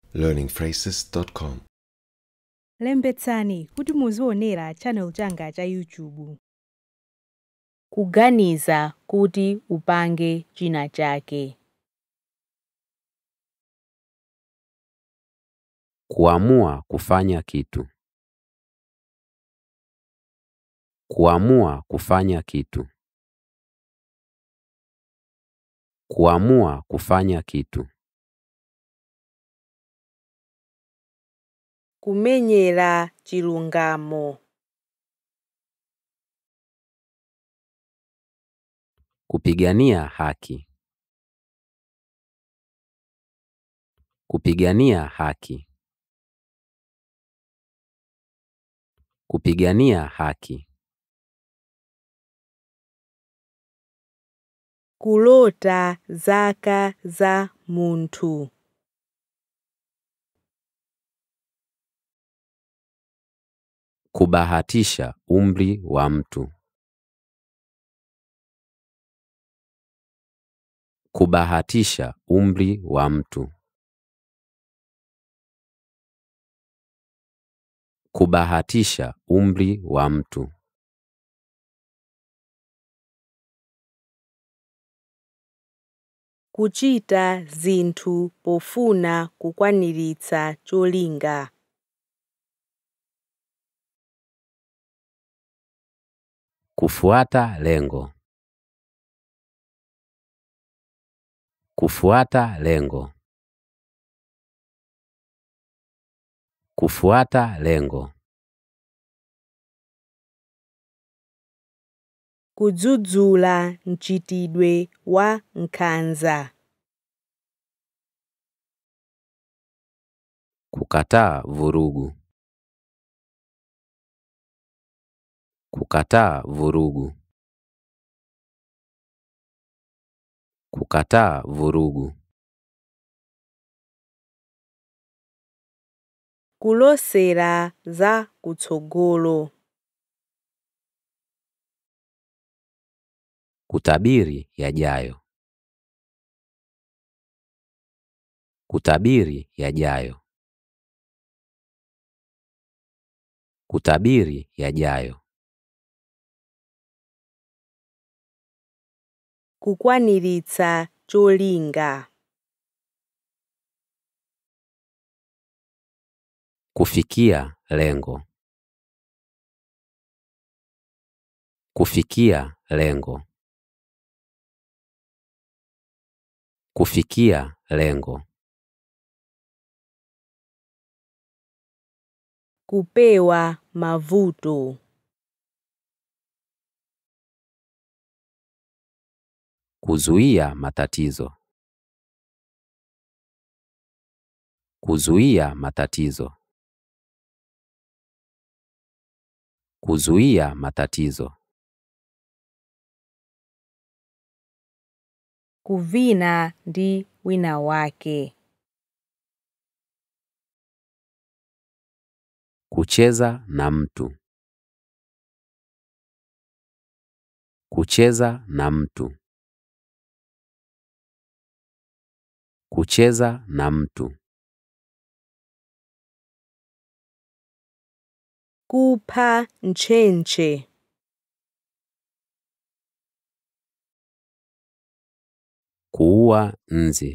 learningphrases.com lembetsani kuti muzionera channel changa cha youtube kuganiza kuti upange china chake Kuamua kufanya kitu. Kuamua kufanya kitu. Kuamua kufanya kitu. kumenyera chilungamo Kupigania haki. Kupigania haki. Kupigania haki. kulota zaka za munthu Kubahatisha umri wa mtu. Kubahatisha umri wa mtu. Kubahatisha umri wa mtu. kuchita zinthu pofuna kukwaniritsa cholinga Kufuata lengo. Kufuata lengo. Kufuata lengo. kudzudzula mchitidwe wa nkhanza Kukataa vurugu. Kukataa vurugu. Kukataa vurugu. kulosera za kutsogolo Kutabiri yajayo. Kutabiri yajayo. Kutabiri yajayo. kukwaniritsa cholinga Kufikia lengo. Kufikia lengo. Kufikia lengo. kupewa mavuto Kuzuia matatizo. Kuzuia matatizo. Kuzuia matatizo. kuvina ndi wina wake Kucheza na mtu. Kucheza na mtu. Kucheza na mtu. kupha ntchentche Kuua nzi.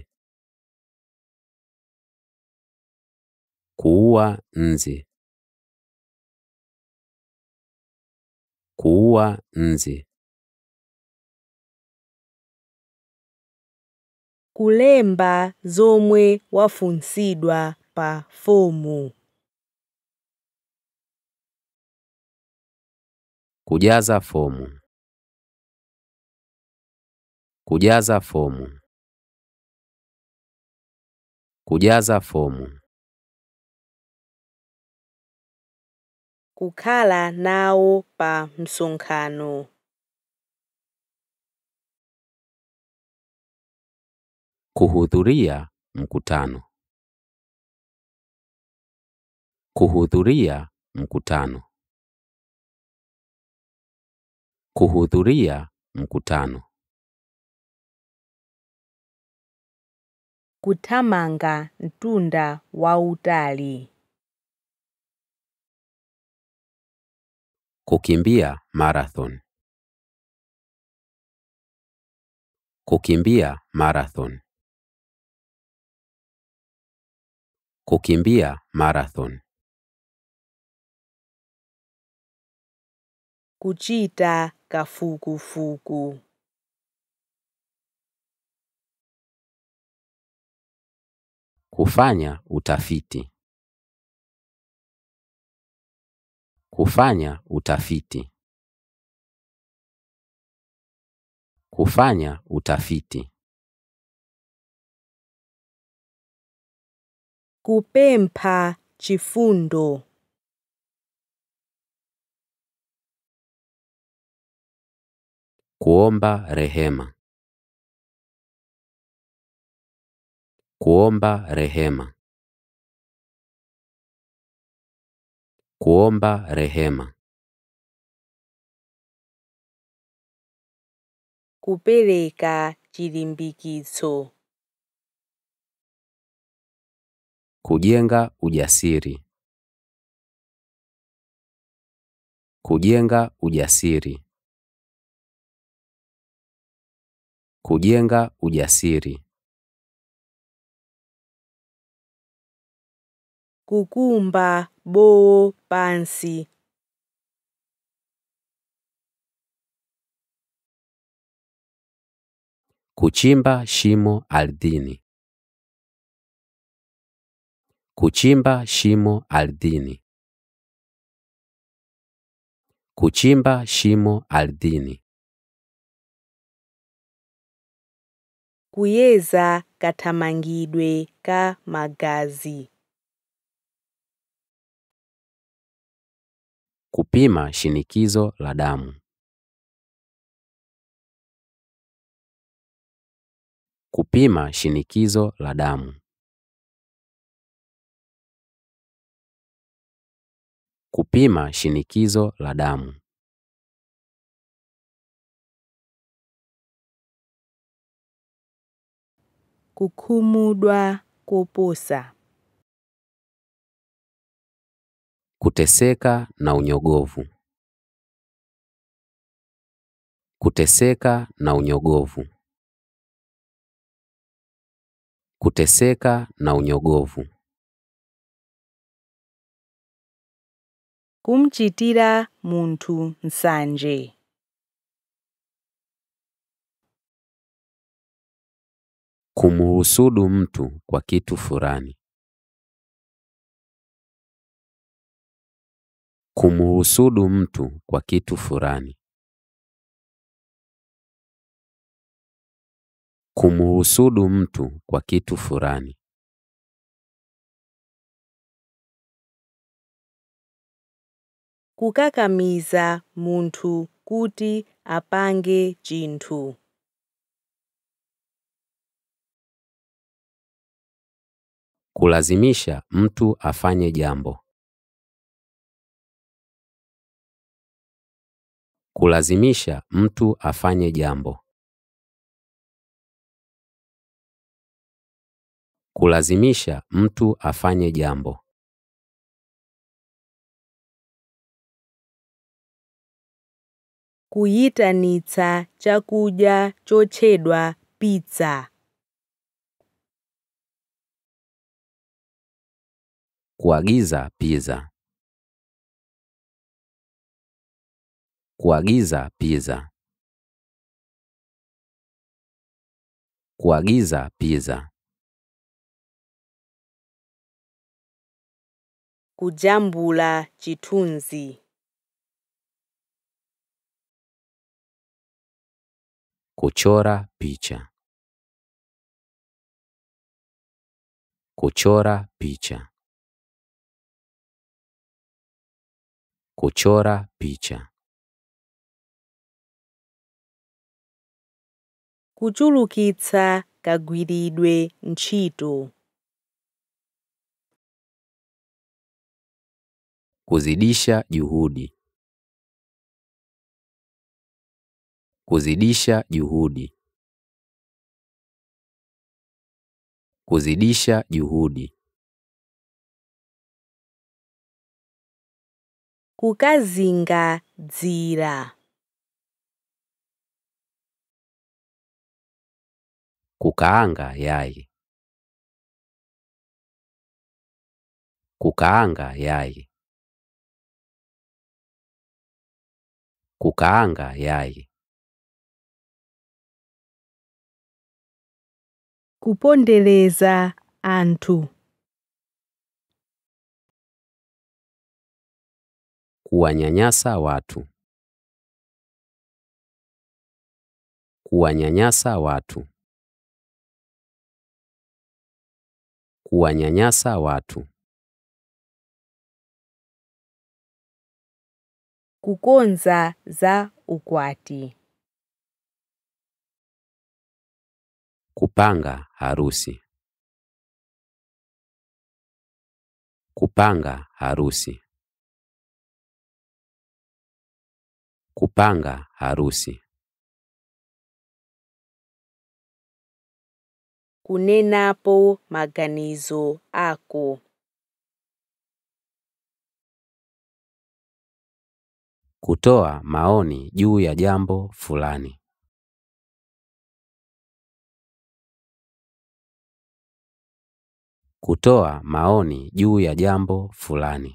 Kuua nzi. Kuua nzi. kulemba zomwe wafunsidwa pa fomu Kujaza fomu. Kujaza fomu. Kujaza fomu. kukhala nawo pa msonkhano Kuhudhuria mkutano. Kuhudhuria mkutano. Kuhudhuria mkutano. kuthamanga mtunda wautali Kukimbia marathon. Kukimbia marathon. Kukimbia marathon. kuchita kafukufuku Kufanya utafiti. Kufanya utafiti. Kufanya utafiti. kupempha chifundo Kuomba rehema. Kuomba rehema. Kuomba rehema. kupereka chilimbikitso Kujenga ujasiri. Kujenga ujasiri. Kujenga ujasiri. kukumba bowo pansi Kuchimba shimo ardhini. Kuchimba shimo ardhini. Kuchimba shimo ardhini. kuyeza kathamangidwe ka magazi Kupima shinikizo la damu. Kupima shinikizo la damu. Kupima shinikizo la damu. kukhumudwa koposa Kuteseka na unyogovu. Kuteseka na unyogovu. Kuteseka na unyogovu. kumchitira munthu nsanje Kumuhusudu mtu kwa kitu fulani. Kumuhusudu mtu kwa kitu fulani. Kumuhusudu mtu kwa kitu fulani. kukakamiza munthu kuti apange chinthu Kulazimisha mtu afanye jambo. Kulazimisha mtu afanye jambo. Kulazimisha mtu afanye jambo. kuyitanitsa chakudya chotchedwa pizza Kuagiza pizza. Kuagiza pizza. Kuagiza pizza. kujambula chithunzi Kuchora picha. Kuchora picha. Kuchora picha. kuchulukitsa kagwiridwe ntchito Kuzidisha juhudi. Kuzidisha juhudi. Kuzidisha juhudi. kukazingadzira Kukaanga yai. Kukaanga yai. Kukaanga yai. kupondereza anthu Kuwanyanyasa watu. Kuwanyanyasa watu. Kuwanyanyasa watu. kukonza za ukwati Kupanga harusi. Kupanga harusi. Kupanga harusi. kunenapo maganizo ako Kutoa maoni juu ya jambo fulani. Kutoa maoni juu ya jambo fulani.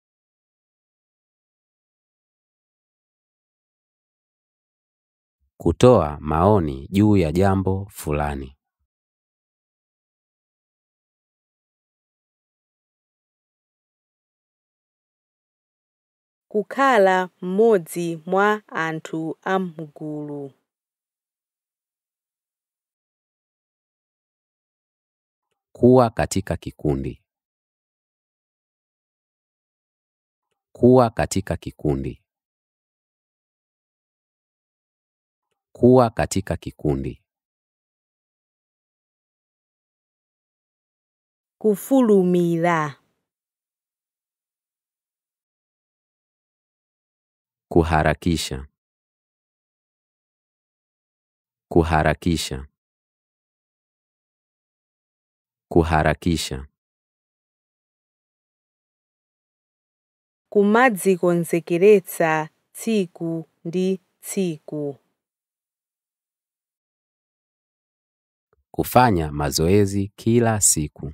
Kutoa maoni juu ya jambo fulani. kukhala mmodzi mwa anthu a mgulu Kuwa katika kikundi. Kuwa katika kikundi. Kuwa katika kikundi. kufulumira Kuharakisha. Kuharakisha. Kuharakisha. kumadzikonzekeretsa tsiku ndi tsiku Kufanya mazoezi kila siku.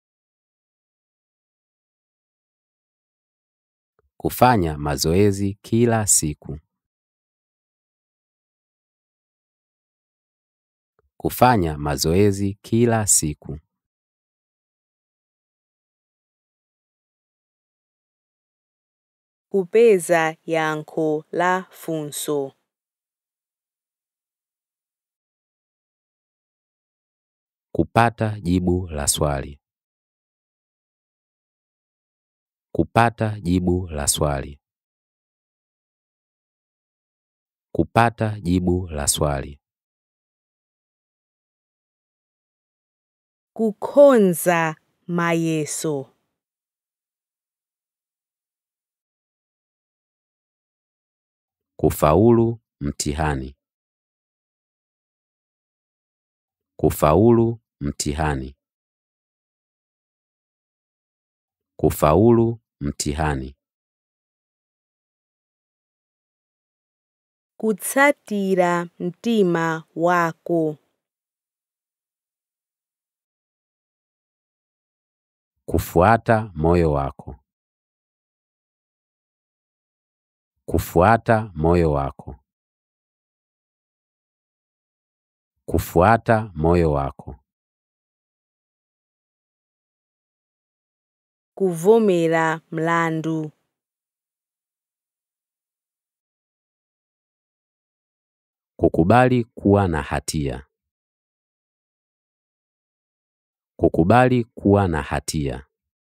Kufanya mazoezi kila siku. Kufanya mazoezi kila siku. kupeza yankho la funso Kupata jibu la swali. Kupata jibu la swali. Kupata jibu la swali. kukhonza mayeso Kufaulu mtihani. Kufaulu mtihani. Kufaulu mtihani. kutsatira mtima wako Kufuata moyo wako. Kufuata moyo wako. Kufuata moyo wako. kuvomera mlandu Kukubali kuwa na hatia. Kukubali kuwa na hatia.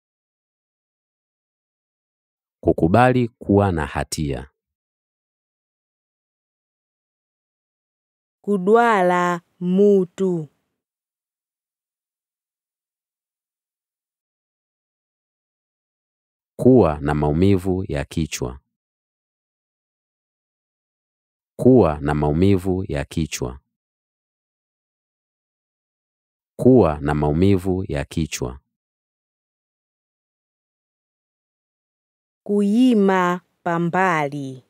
Kukubali kuwa na hatia. kudwala mutu Kuwa na maumivu ya kichwa. Kuwa na maumivu ya kichwa. Kuwa na maumivu ya kichwa. Kuyima pambali.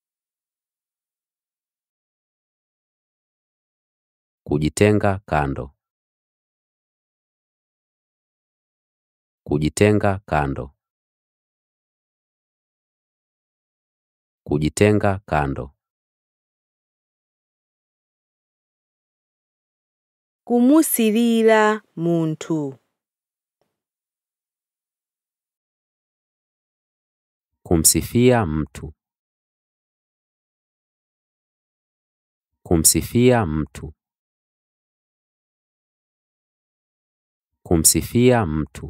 Kujitenga kando. Kujitenga kando. Kujitenga kando. Kumusilila munthu. Kumsifia mtu. Kumsifia mtu. Kumsifia mtu.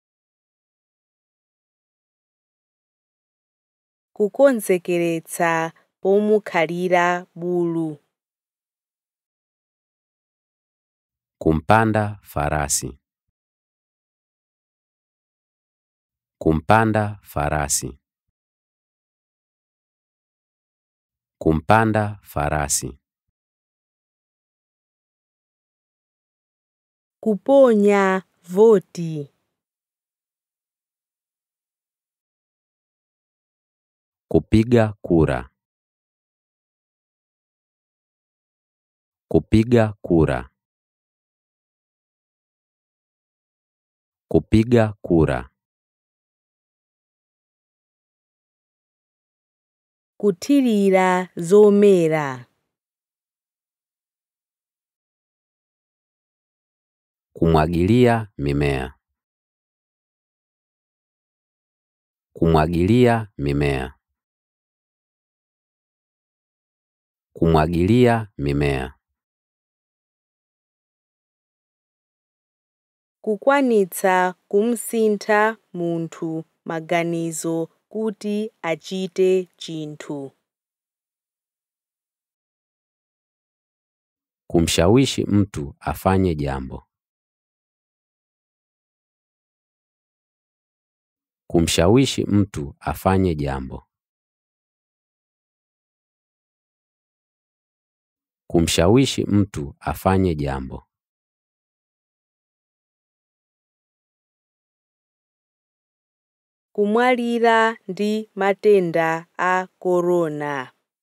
Kukonzekeretsa pomukhalira bulu. Kumpanda farasi. Kumpanda farasi. Kumpanda farasi. Kuponya voti. Kupiga kura. Kupiga kura. Kupiga kura. Kuthirira zomera. Kumwagilia mimea. Kumwagilia mimea. Kumwagilia mimea. Kukwanitsa kumsintha munthu maganizo kuti achite chinthu. Kumshawishi mtu afanye jambo. Kumshawishi mtu afanye jambo. Kumshawishi mtu afanye jambo. Kumwalira ndi matenda a korona.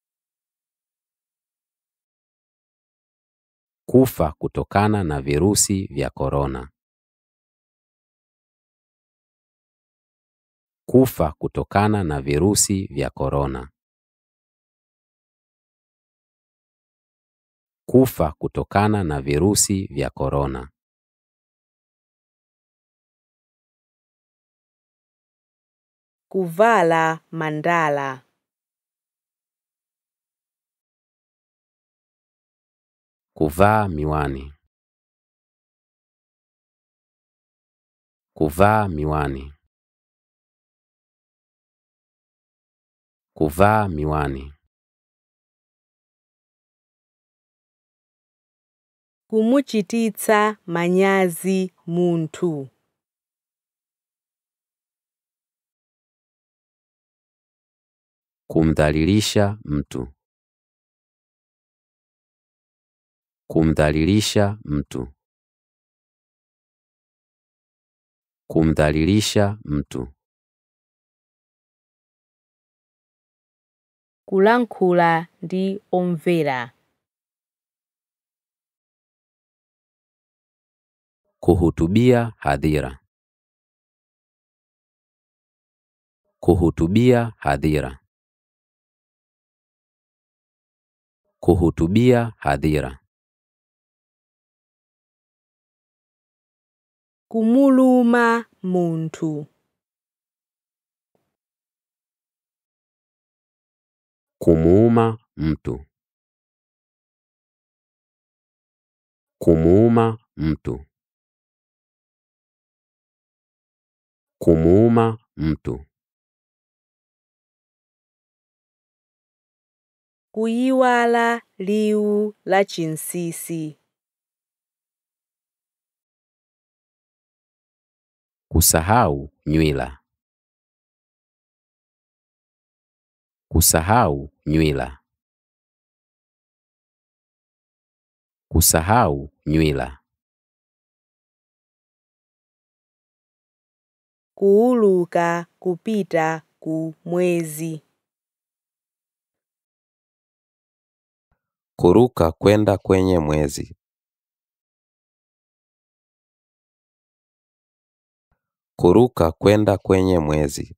Kufa kutokana na virusi vya korona. Kufa kutokana na virusi vya korona. Kufa kutokana na virusi vya korona. Kuvala mandala. Kuvaa miwani. Kuvaa miwani. Kuvaa miwani. Kumuchititsa manyazi munthu. Kumdhalilisha mtu. Kumdhalilisha mtu. Kumdhalilisha mtu. Kulankhula ndi omvera. Kuhutubia hadhira. Kuhutubia hadhira. Kuhutubia hadhira. Kumuluma munthu. Kumuuma mtu. Kumuuma mtu. Kumuuma mtu. Kuyiwala liwu la chinsinsi. Kusahau nywila. Kusahau nywila. Kusahau nywila. kuuluka kupita ku mwezi. Kuruka kwenda kwenye mwezi. Kuruka kwenda kwenye mwezi.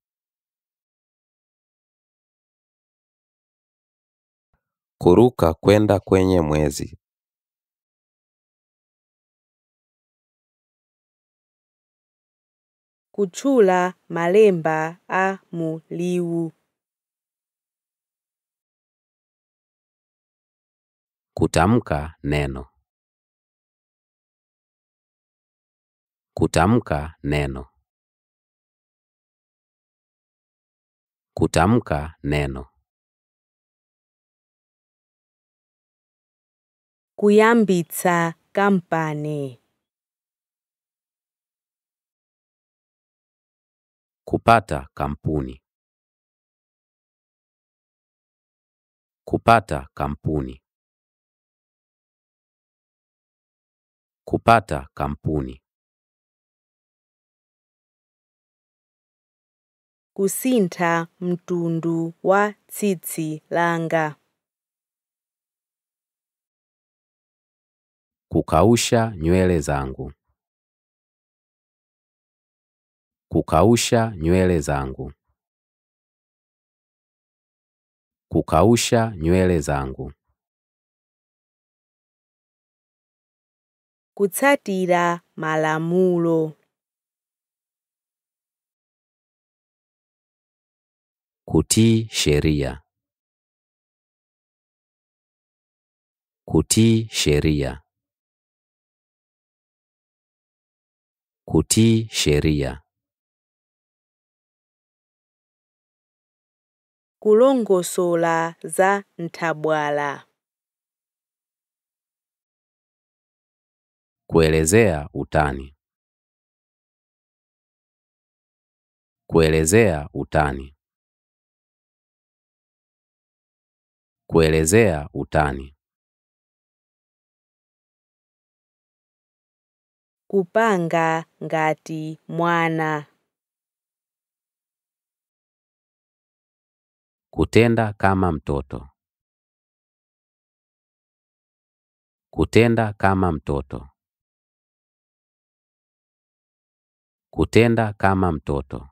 Kuruka kwenda kwenye mwezi. Kutchula malemba a mu liwu. Kutamka neno. Kutamka neno. Kutamka neno. Kuyambitsa kampani. Kupata kampuni. Kupata kampuni. Kupata kampuni. Kusintha mtundu wa tsitsi langa. Kukausha nywele zangu. Kukausha nywele zangu. Kukausha nywele zangu. Kutsatira malamulo. Kutii sheria. Kutii sheria. Kutii sheria. Kulongosola za nthabwala. Kuelezea utani. Kuelezea utani. Kuelezea utani. Kupanga ngati mwana. Kutenda kama mtoto. Kutenda kama mtoto. Kutenda kama mtoto.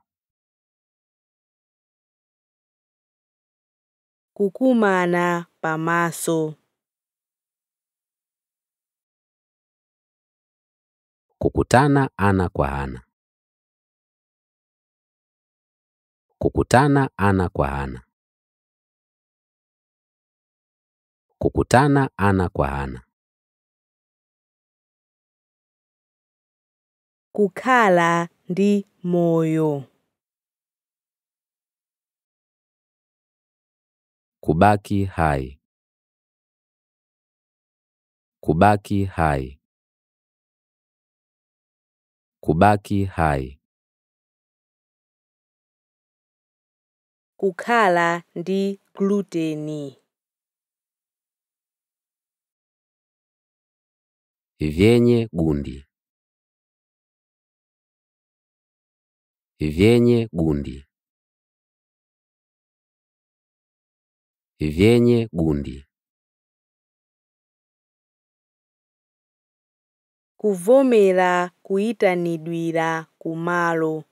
Kukumana pamaso. Kukutana ana kwa ana. Kukutana ana kwa ana. Kukutana ana kwa ana. Kukhala ndi moyo. Kubaki hai. Kubaki hai. Kubaki hai. Kukhala ndi gluteni. Vyenye gundi. Vyenye gundi. Vyenye gundi. Kuvomera kuyitanidwira kumalo.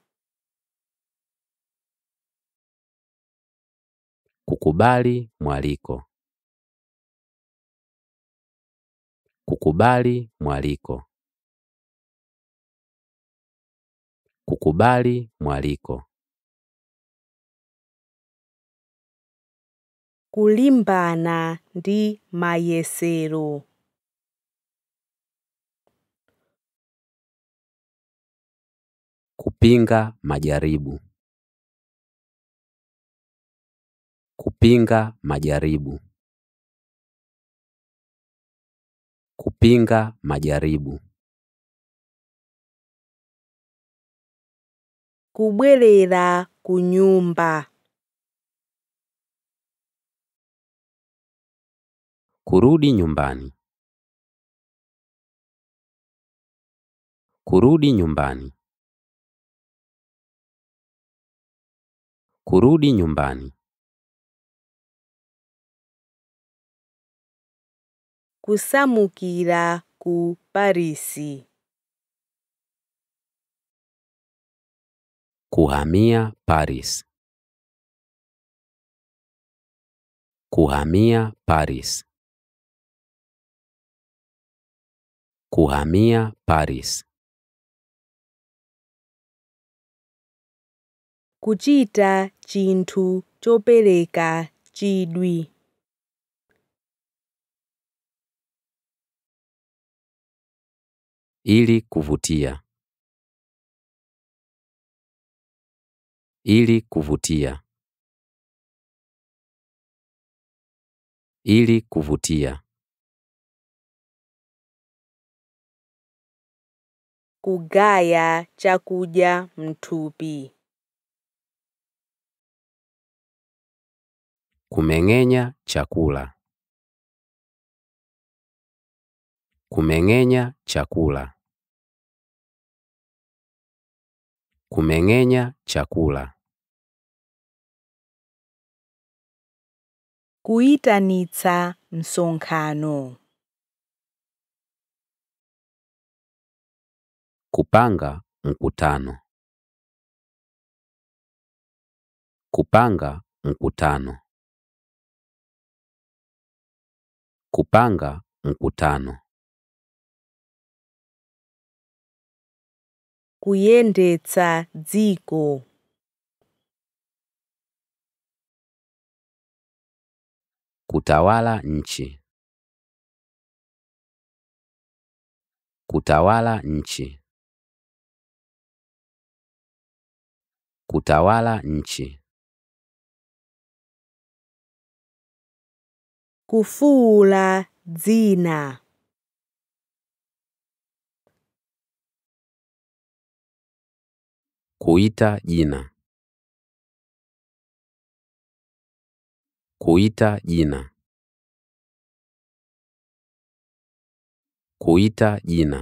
Kukubali mwaliko. Kukubali mwaliko. Kukubali mwaliko. Kulimbana ndi mayesero. Kupinga majaribu. Kupinga majaribu. Kupinga majaribu. Kubwerera ku nyumba. Kurudi nyumbani. Kurudi nyumbani. Kurudi nyumbani. kusamukira ku parisi Kuhamia Paris. Kuhamia Paris. Kuhamia Paris. kuchita chinthu chopereka chidwi Ili kuvutia. Ili kuvutia. Ili kuvutia. kugaya chakudya mthupi Kumeng'enya chakula. Kumeng'enya chakula. Kumeng'enya chakula. kuyitanitsa msonkhano Kupanga mkutano. Kupanga mkutano. Kupanga mkutano. kuyendetsa dziko Kutawala nchi. Kutawala nchi. Kutawala nchi. kufuula dzina Kuita jina. Kuita jina. Kuita jina.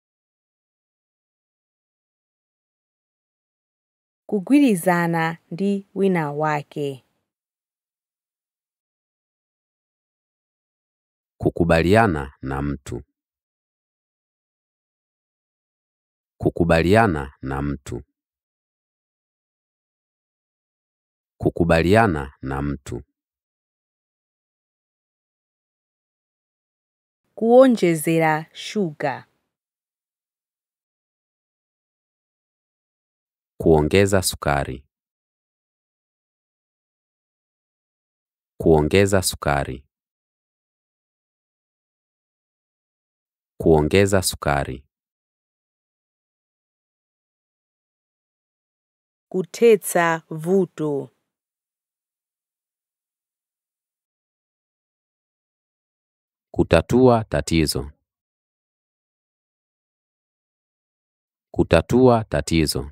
kugwirizana ndi wina wake Kukubaliana na mtu. Kukubaliana na mtu. Kukubaliana na mtu. kuonjezera shuga Kuongeza sukari. Kuongeza sukari. Kuongeza sukari. kuthetsa vuto Kutatua tatizo. Kutatua tatizo.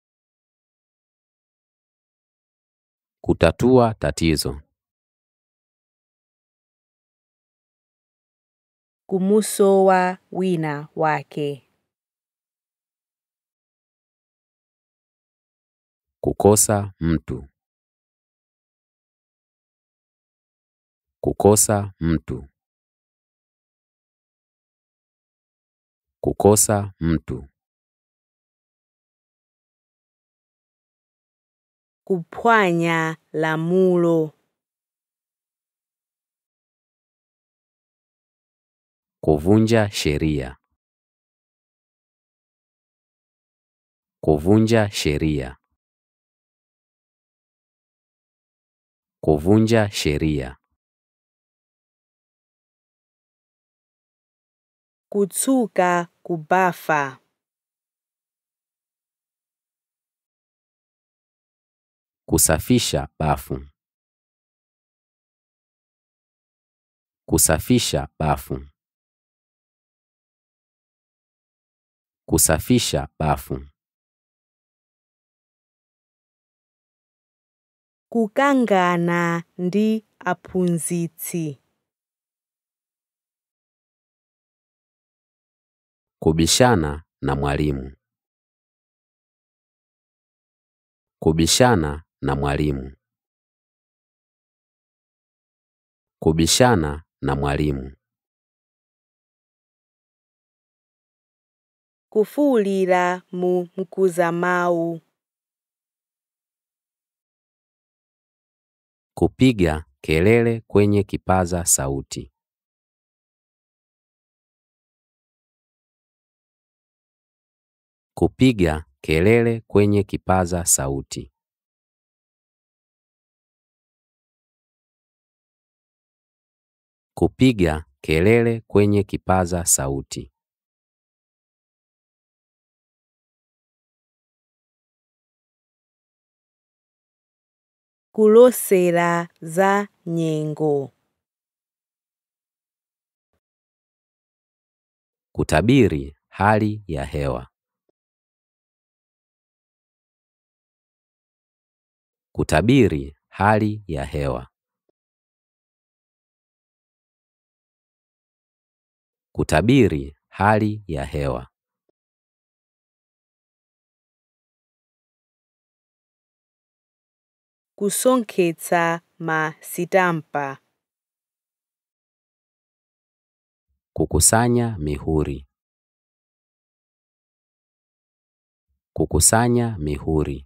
Kutatua tatizo. kumusowa wina wake Kukosa mtu. Kukosa mtu. Kukosa mtu. kuphwanya lamulo Kuvunja sheria. Kuvunja sheria. Kuvunja sheria. kutsuka kubafa Kusafisha bafu. Kusafisha bafu. Kusafisha bafu. kukangana ndi aphunzitsi Kubishana na mwalimu. Kubishana na mwalimu. Kubishana na mwalimu. kufuwulira mu mkuzamawu Kupiga kelele kwenye kipaza sauti. Kupiga kelele kwenye kipaza sauti. Kupiga kelele kwenye kipaza sauti. kulosera za nyengo Kutabiri hali ya hewa. Kutabiri hali ya hewa. Kutabiri hali ya hewa. kusonkhetsa ma sitampa Kukusanya mihuri. Kukusanya mihuri.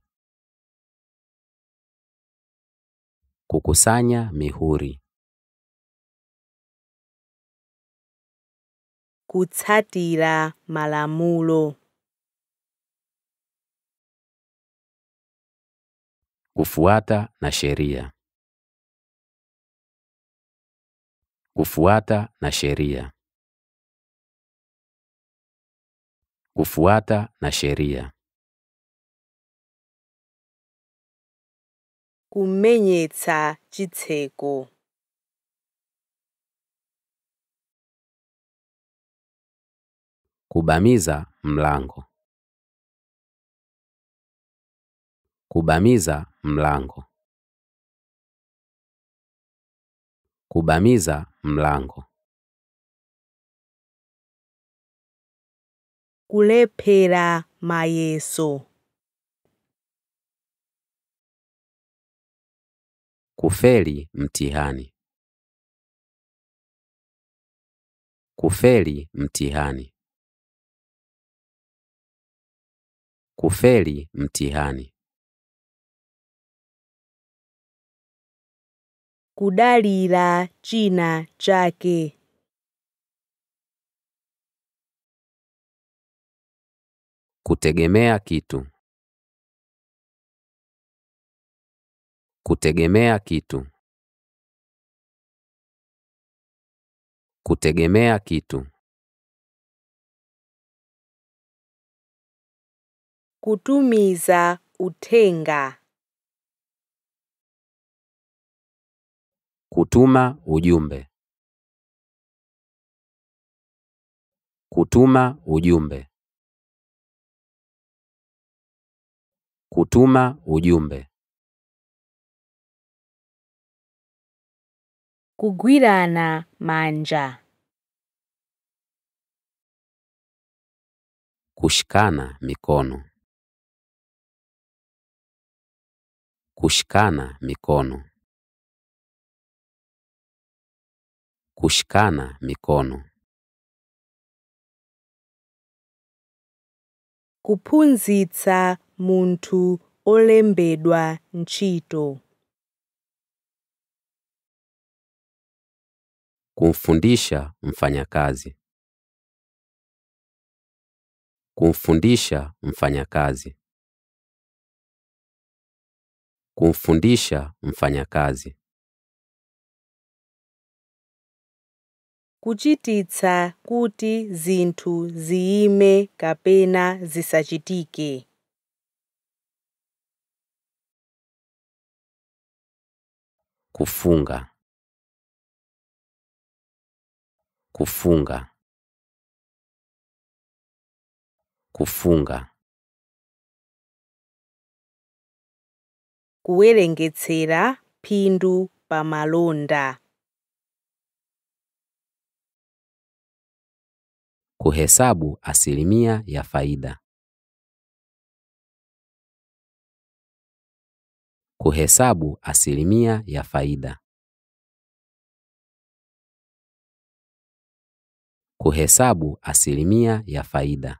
Kukusanya mihuri. kutsatira malamulo Kufuata na sheria. Kufuata na sheria. Kufuata na sheria. kumenyetsa chitseko Kubamiza mlango. Kubamiza mlango. Kubamiza mlango. kulephera mayeso Kufeli mtihani. Kufeli mtihani. Kufeli mtihani. kudalira china chake Kutegemea kitu. Kutegemea kitu. Kutegemea kitu. kutumiza uthenga Kutuma ujumbe. Kutuma ujumbe. Kutuma ujumbe. kugwirana manja Kushikana mikono. Kushikana mikono. Kushikana mikono. kuphunzitsa munthu olembedwa ntchito Kumfundisha mfanyakazi. Kumfundisha mfanyakazi. Kumfundisha mfanyakazi. kuchititsa kuti zinthu ziyime kapena zisachitike Kufunga. Kufunga. Kufunga. kuwerengetsera phindu pa malonda Kuhesabu asilimia ya faida. Kuhesabu asilimia ya faida. Kuhesabu asilimia ya faida.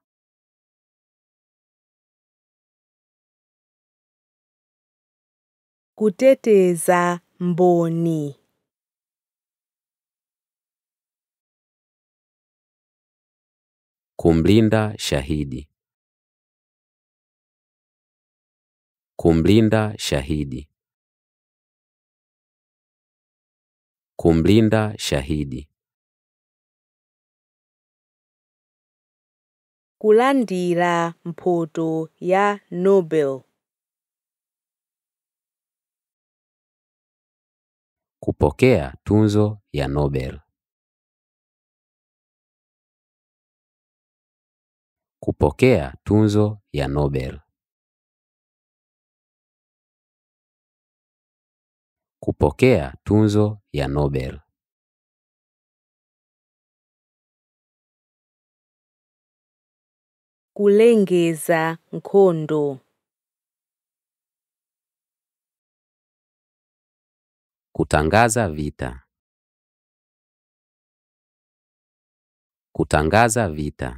kuteteza mboni Kumlinda shahidi. Kumlinda shahidi. Kumlinda shahidi. kulandira mphoto ya nobel Kupokea tunzo ya Nobel. Kupokea tunzo ya Nobel. Kupokea tunzo ya Nobel. kulengeza nkhondo Kutangaza vita. Kutangaza vita.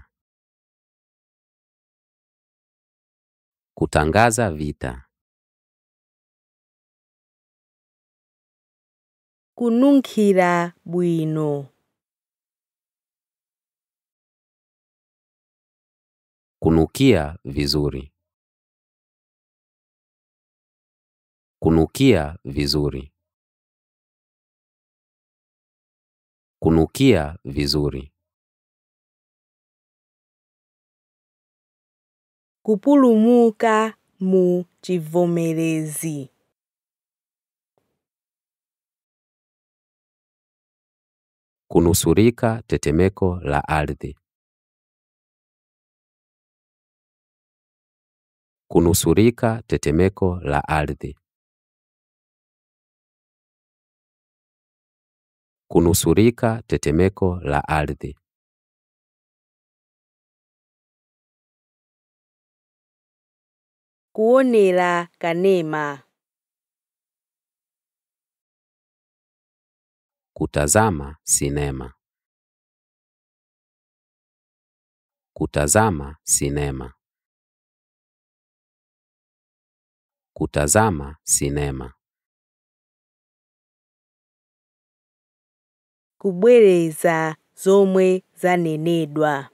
Kutangaza vita. kununkhira bwino Kunukia vizuri. Kunukia vizuri. Kunukia vizuri. kupulumuka mu chivomerezi Kunusurika tetemeko la ardhi. Kunusurika tetemeko la ardhi. Kunusurika tetemeko la ardhi. kuonera kanema Kutazama sinema. Kutazama sinema. Kutazama sinema. kubwereza zomwe zanenedwa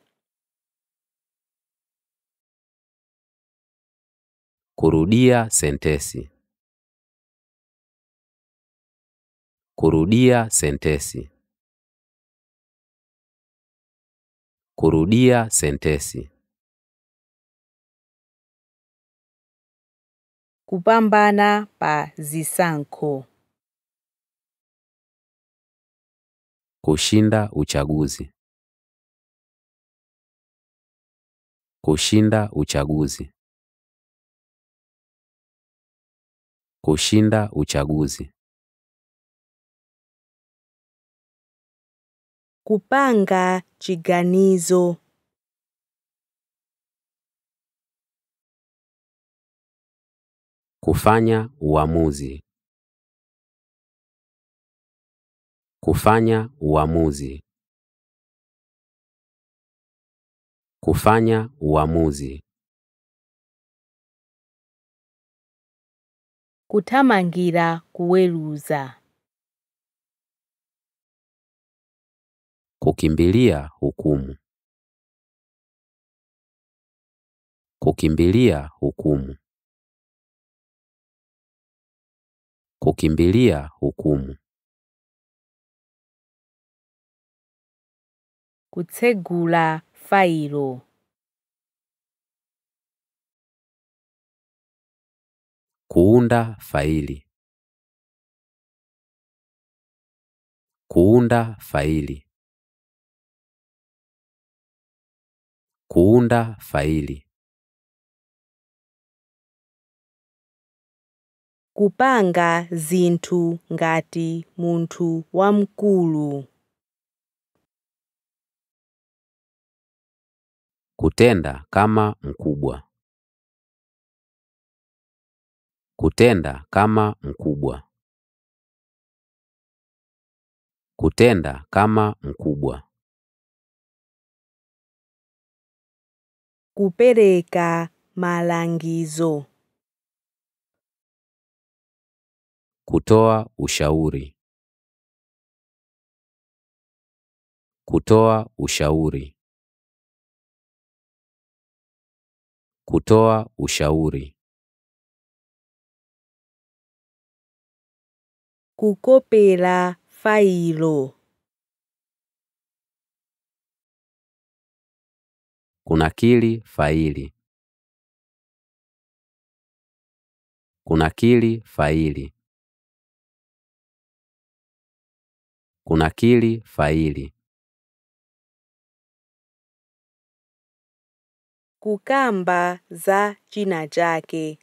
Kurudia sentesi. Kurudia sentesi. Kurudia sentesi. kupambana pa zisankho Kushinda uchaguzi. Kushinda uchaguzi. Kushinda uchaguzi. kupanga chiganizo Kufanya uamuzi. Kufanya uamuzi. Kufanya uamuzi. kuthamangira kuweruza Kukimbilia hukumu. Kukimbilia hukumu. Kukimbilia hukumu. kutsegula failo Kuunda faili. Kuunda faili. Kuunda faili. kupanga zinthu ngati munthu wamkulu Kutenda kama mkubwa. Kutenda kama mkubwa. Kutenda kama mkubwa. kupereka malangizo Kutoa ushauri. Kutoa ushauri. Kutoa ushauri. kukopela failo Kunakili faili. Kunakili faili. Kunakili faili. kukamba za china chake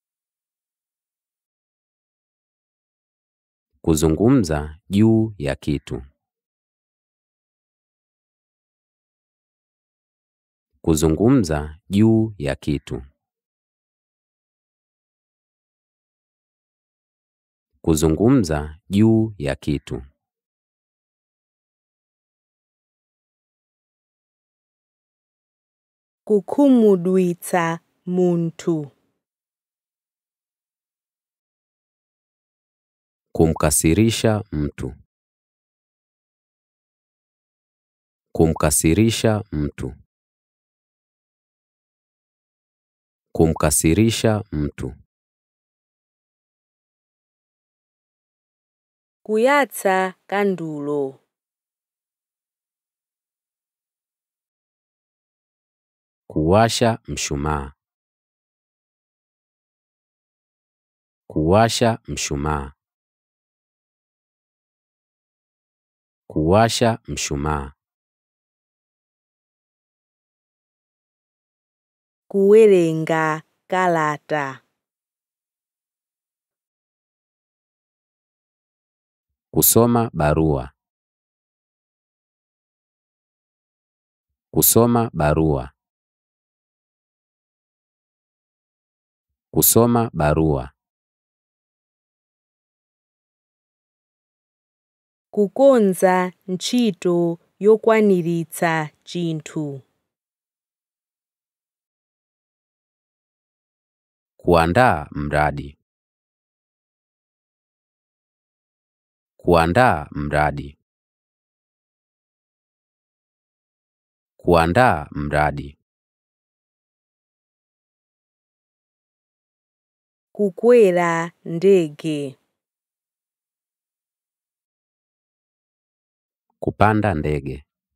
Kuzungumza juu ya kitu. Kuzungumza juu ya kitu. Kuzungumza juu ya kitu. kukhumudwitsa munthu Kumkasirisha mtu. Kumkasirisha mtu. Kumkasirisha mtu. kuyatsa kandulo Kuwasha mshumaa. Kuwasha mshumaa. Kuwasha mshumaa. kuwerenga kalata Kusoma barua. Kusoma barua. Kusoma barua. kukonza ntchito yokwaniritsa chinthu Kuandaa mradi. Kuandaa mradi. Kuandaa mradi. kukwera ndege Kupanda ndege.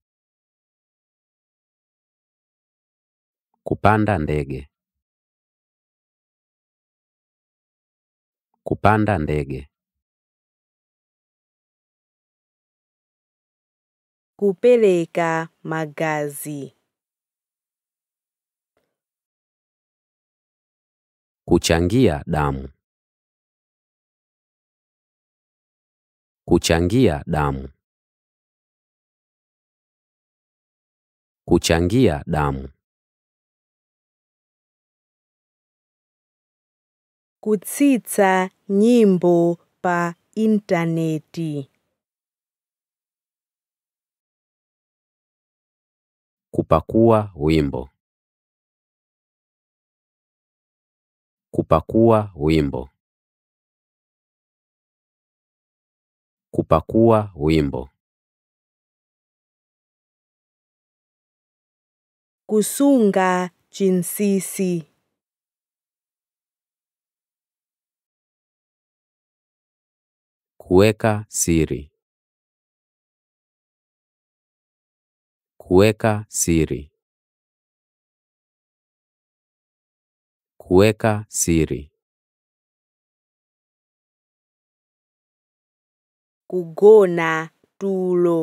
Kupanda ndege. Kupanda ndege. kupereka magazi Kuchangia damu. Kuchangia damu. Kuchangia damu. kutsitsa nyimbo pa intaneti Kupakua wimbo. Kupakua wimbo. Kupakua wimbo. kusunga chinsisi Kuweka siri. Kuweka siri. Kuweka siri. kugona tulo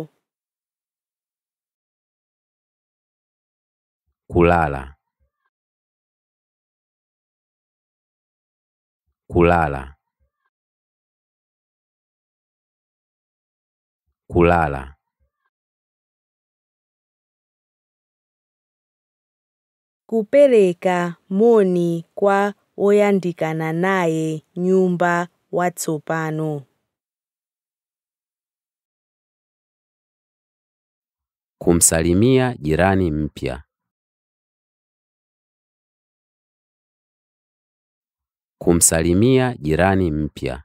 Kulala. Kulala. Kulala. kupereka moni kwa oyandikana naye nyumba watsopano Kumsalimia jirani mpya. Kumsalimia jirani mpya.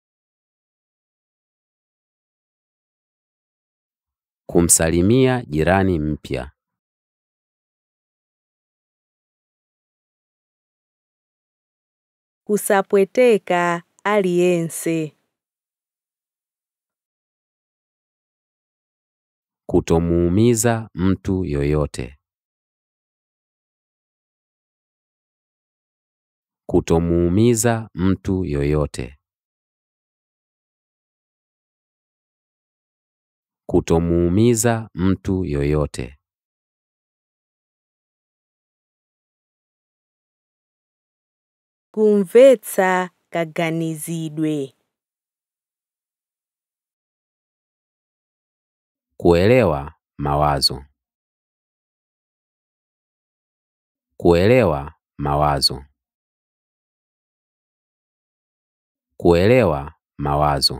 Kumsalimia jirani mpya. kusapweteka aliyense Kutomuumiza mtu yoyote. Kutomuumiza mtu yoyote. Kutomuumiza mtu yoyote. kumvetsa kaganizidwe Kuelewa mawazo. Kuelewa mawazo. Kuelewa mawazo.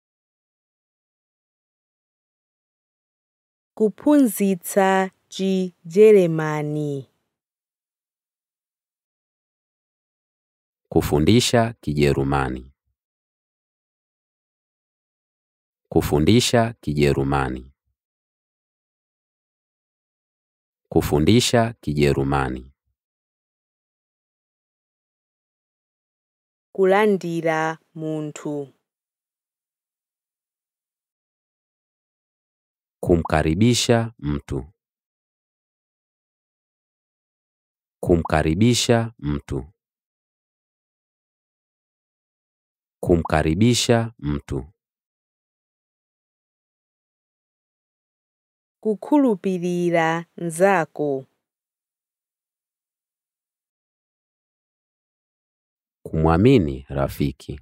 kuphunzitsa chijeremani Kufundisha Kijerumani. Kufundisha Kijerumani. Kufundisha Kijerumani. kulandira munthu Kumkaribisha mtu. Kumkaribisha mtu. Kumkaribisha mtu. kukhulupirira nzako Kumwamini rafiki.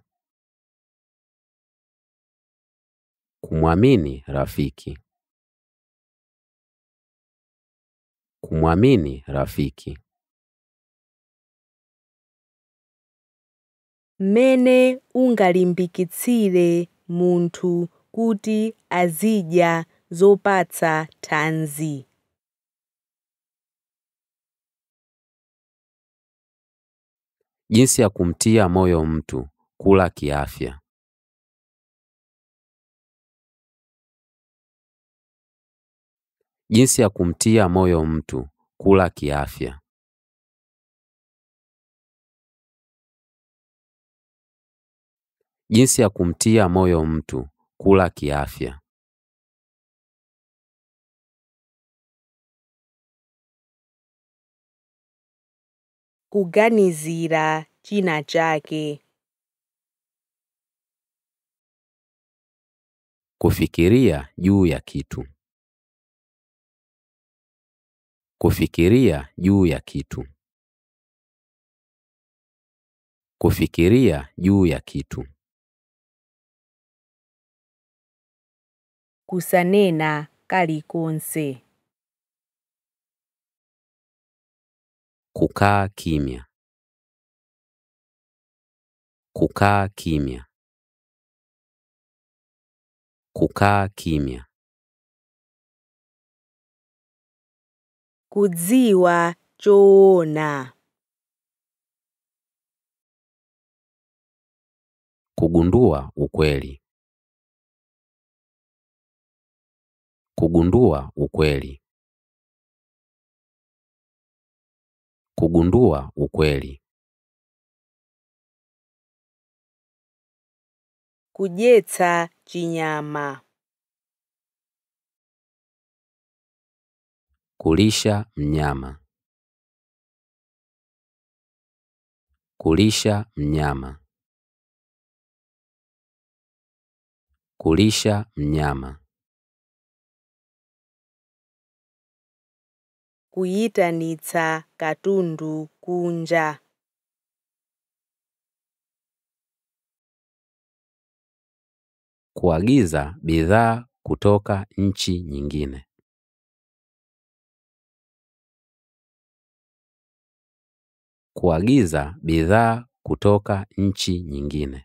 Kumwamini rafiki. Kumwamini rafiki. mmene ungalimbikitsire munthu kuti azidya zopatsa thanzi Jinsi ya kumtia moyo mtu kula kiafya. Jinsi ya kumtia moyo mtu kula kiafya. Jinsi ya kumtia moyo mtu kula kiafya. kuganizira china chake Kufikiria juu ya kitu. Kufikiria juu ya kitu. Kufikiria juu ya kitu. kusanena kalikonse Kukaa kimya. Kukaa kimya. Kukaa kimya. kudziwa choona Kugundua ukweli. Kugundua ukweli. Kugundua ukweli. kudyetsa chinyama Kulisha mnyama. Kulisha mnyama. Kulisha mnyama. kuyitanitsa katundu kunja Kuagiza bidhaa kutoka nchi nyingine. Kuagiza bidhaa kutoka nchi nyingine.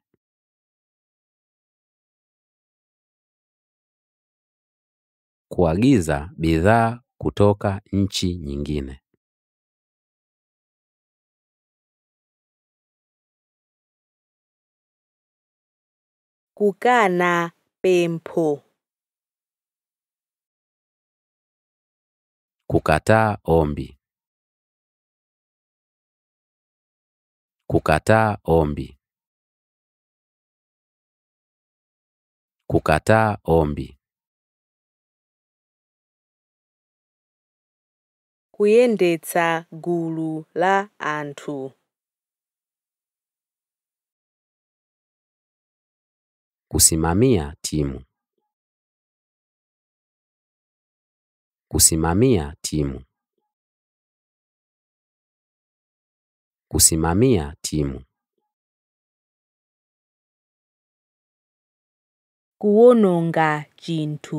Kuagiza bidhaa kutoka nchi nyingine. Kukana pempho. Kukataa ombi. Kukataa ombi. Kukataa ombi. Kuyendetsa gulu la anthu. Kusimamia timu. Kusimamia timu. Kusimamia timu. Kuwononga chinthu.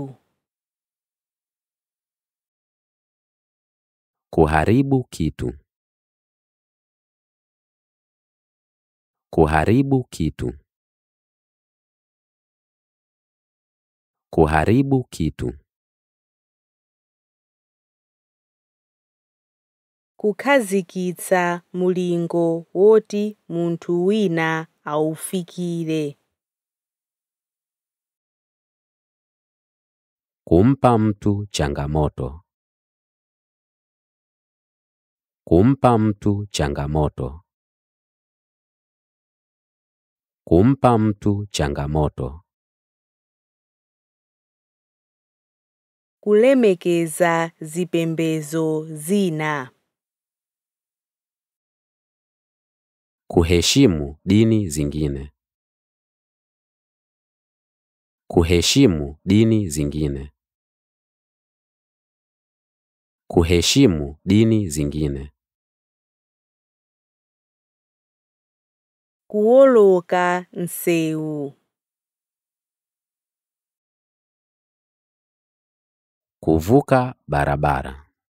Kuharibu kitu. Kuharibu kitu. Kuharibu kitu. Kukhazikitsa mulingo woti munthu wina awufikire. Kumpa mtu changamoto. Kumpa mtu changamoto. Kumpa mtu changamoto. Kulemekeza zipembedzo zina. Kuheshimu dini zingine. Kuheshimu dini zingine. Kuheshimu dini zingine. Kuwoloka nsewu. Kuvuka barabara.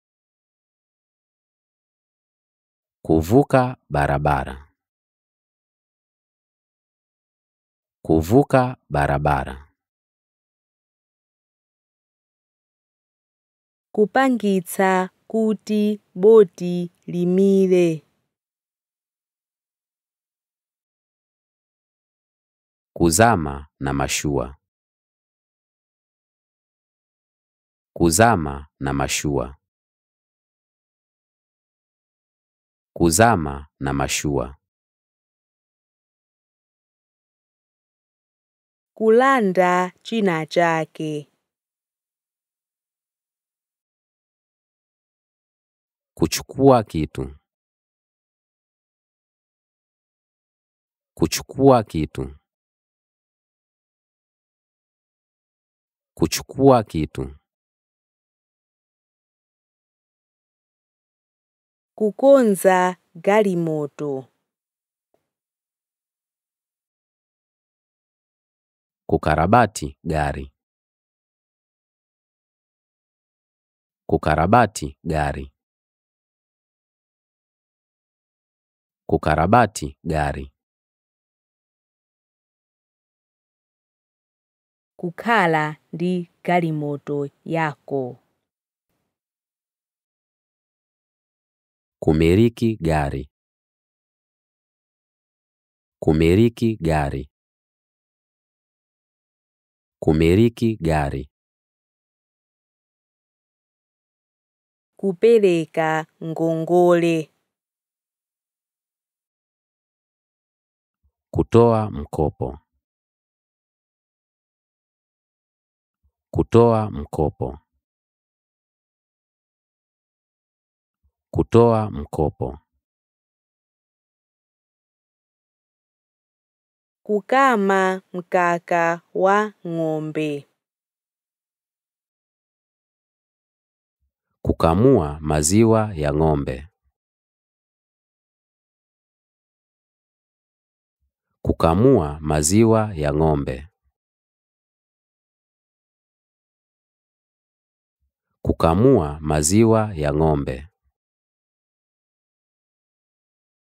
Kuvuka barabara. Kuvuka barabara. Kupangitsa kuti boti limire. Kuzama na mashua. Kuzama na mashua. Kuzama na mashua. Kulanda china chake. Kuchukua kitu. Kuchukua kitu. Kuchukua kitu. Kukonza galimoto. Kukarabati gari. Kukarabati gari. Kukarabati gari. Kukhala ndi galimoto yako. Kumiliki gari. Kumiliki gari. Kumiliki gari. Kupereka ngongole. Kutoa mkopo. Kutoa mkopo. Kutoa mkopo. Kukama mkaka wa ng'ombe. Kukamua maziwa ya ng'ombe. Kukamua maziwa ya ng'ombe. Kukamua maziwa ya ng'ombe.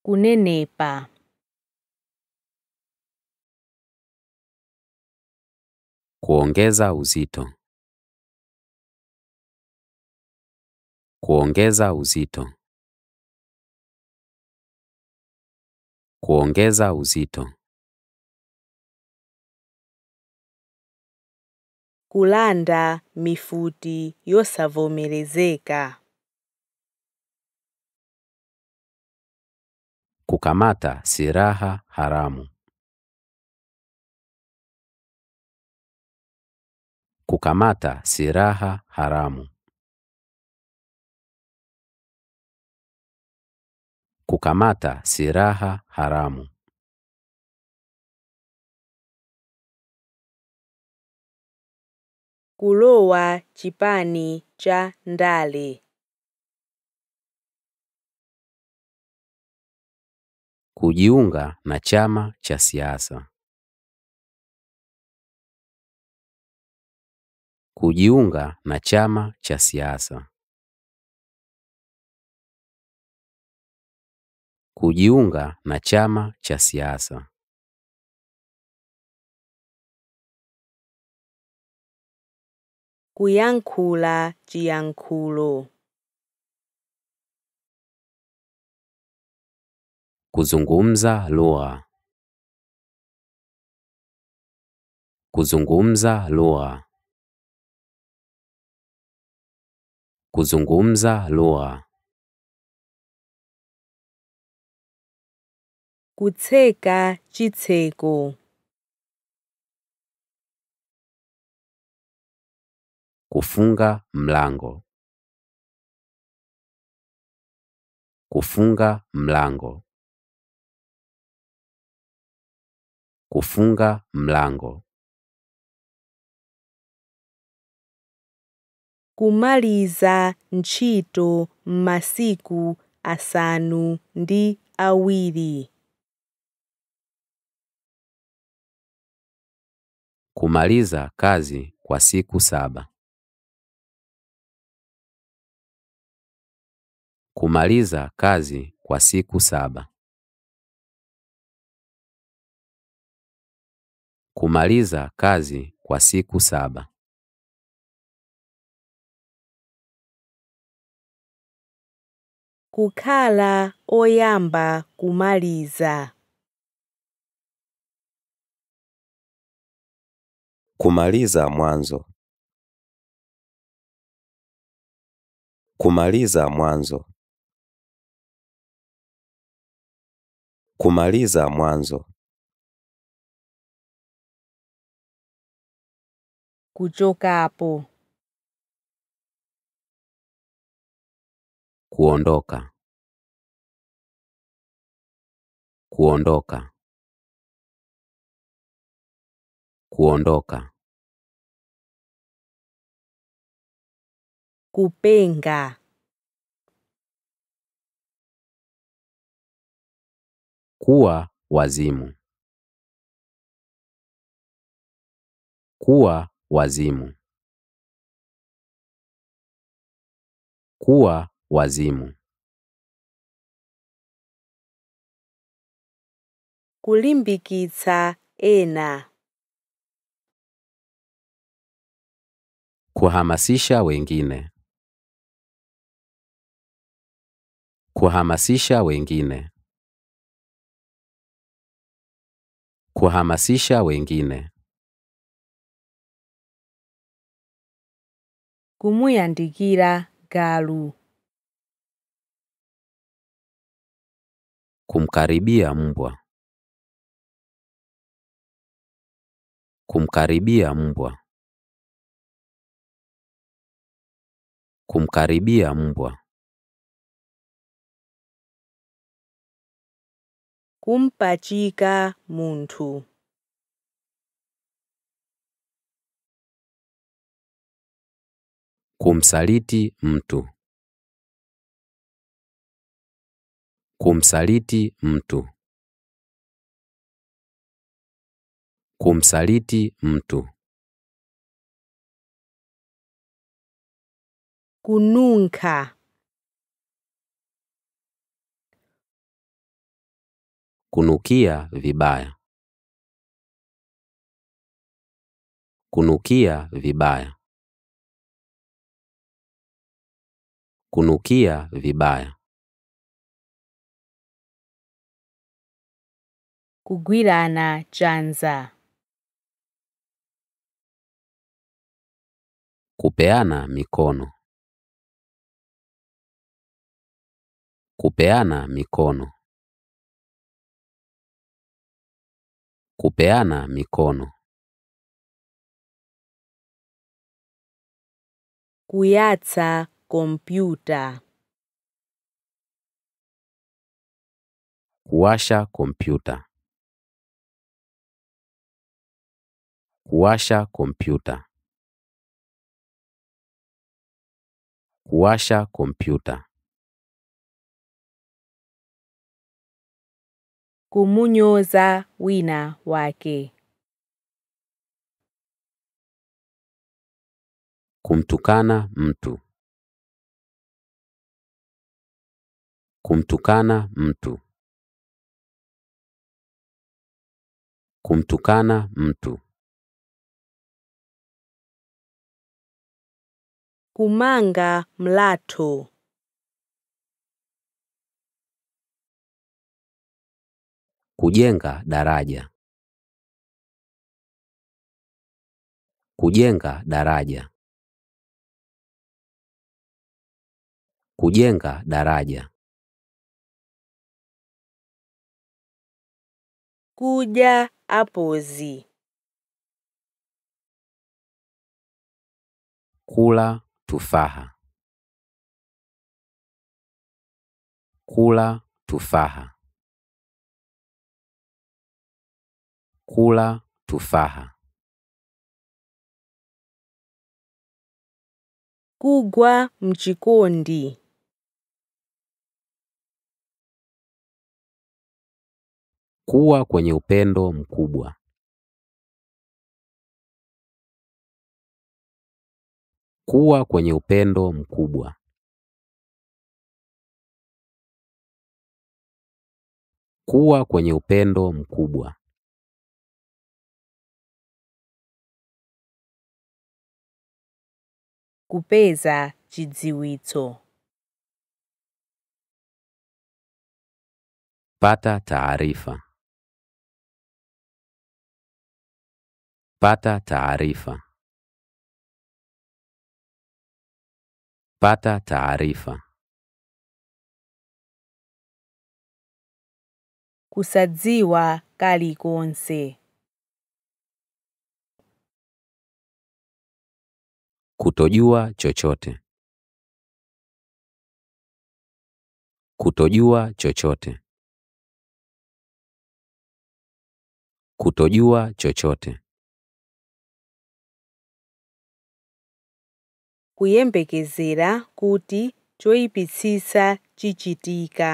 kunenepa Kuongeza uzito. Kuongeza uzito. Kuongeza uzito. kulanda mifuti yosavomerezeka Kukamata silaha haramu. Kukamata silaha haramu. Kukamata silaha haramu. kulowa chipani cha ndale Kujiunga na chama cha siasa. Kujiunga na chama cha siasa. Kujiunga na chama cha siasa. kuyankhula chiyankhulo Kuzungumza lugha. Kuzungumza lugha. Kuzungumza lugha. kutseka chitseko Kufunga mlango. Kufunga mlango. Kufunga mlango. kumaliza ntchito m'masiku asanu ndi awiri Kumaliza kazi kwa siku saba. Kumaliza kazi kwa siku saba. Kumaliza kazi kwa siku saba. kukhala oyamba kumaliza Kumaliza mwanzo. Kumaliza mwanzo. Kumaliza mwanzo. kuchokapo Kuondoka. Kuondoka. Kuondoka. kupenga Kuwa wazimu. Kuwa wazimu. Kuwa wazimu. kulimbikitsa ena Kuhamasisha wengine. Kuhamasisha wengine. Kuhamasisha wengine. kumuyandikira galu Kumkaribia mbwa. Kumkaribia mbwa. Kumkaribia mbwa. kumpachika munthu Kumsaliti mtu. Kumsaliti mtu. Kumsaliti mtu. kununkha Kunukia vibaya. Kunukia vibaya. Kunukia vibaya. Kugwirana chanza. Kupeana mikono. Kupeana mikono. Kupeana mikono. Kuyatsa kompyuta. Kuwasha kompyuta. Kuwasha kompyuta. Kuwasha kompyuta. Kumunyoza wina wake. Kumtukana mtu. Kumtukana mtu. Kumtukana mtu. Kumanga mlatho. Kujenga daraja. Kujenga daraja. Kujenga daraja. Kuja apozi. Kula tufaha. Kula tufaha. Kula tufaha. Kugwa mchikondi. Kuwa kwenye upendo mkubwa. Kuwa kwenye upendo mkubwa. Kuwa kwenye upendo mkubwa. Kupeza chidziwitso. Pata taarifa. Pata taarifa. Pata taarifa. Kusadziwa kalikonse. Kutojua chochote. Kutojua chochote. Kutojua chochote. Kuyembekezera kuti choyipitsitsa chichitika.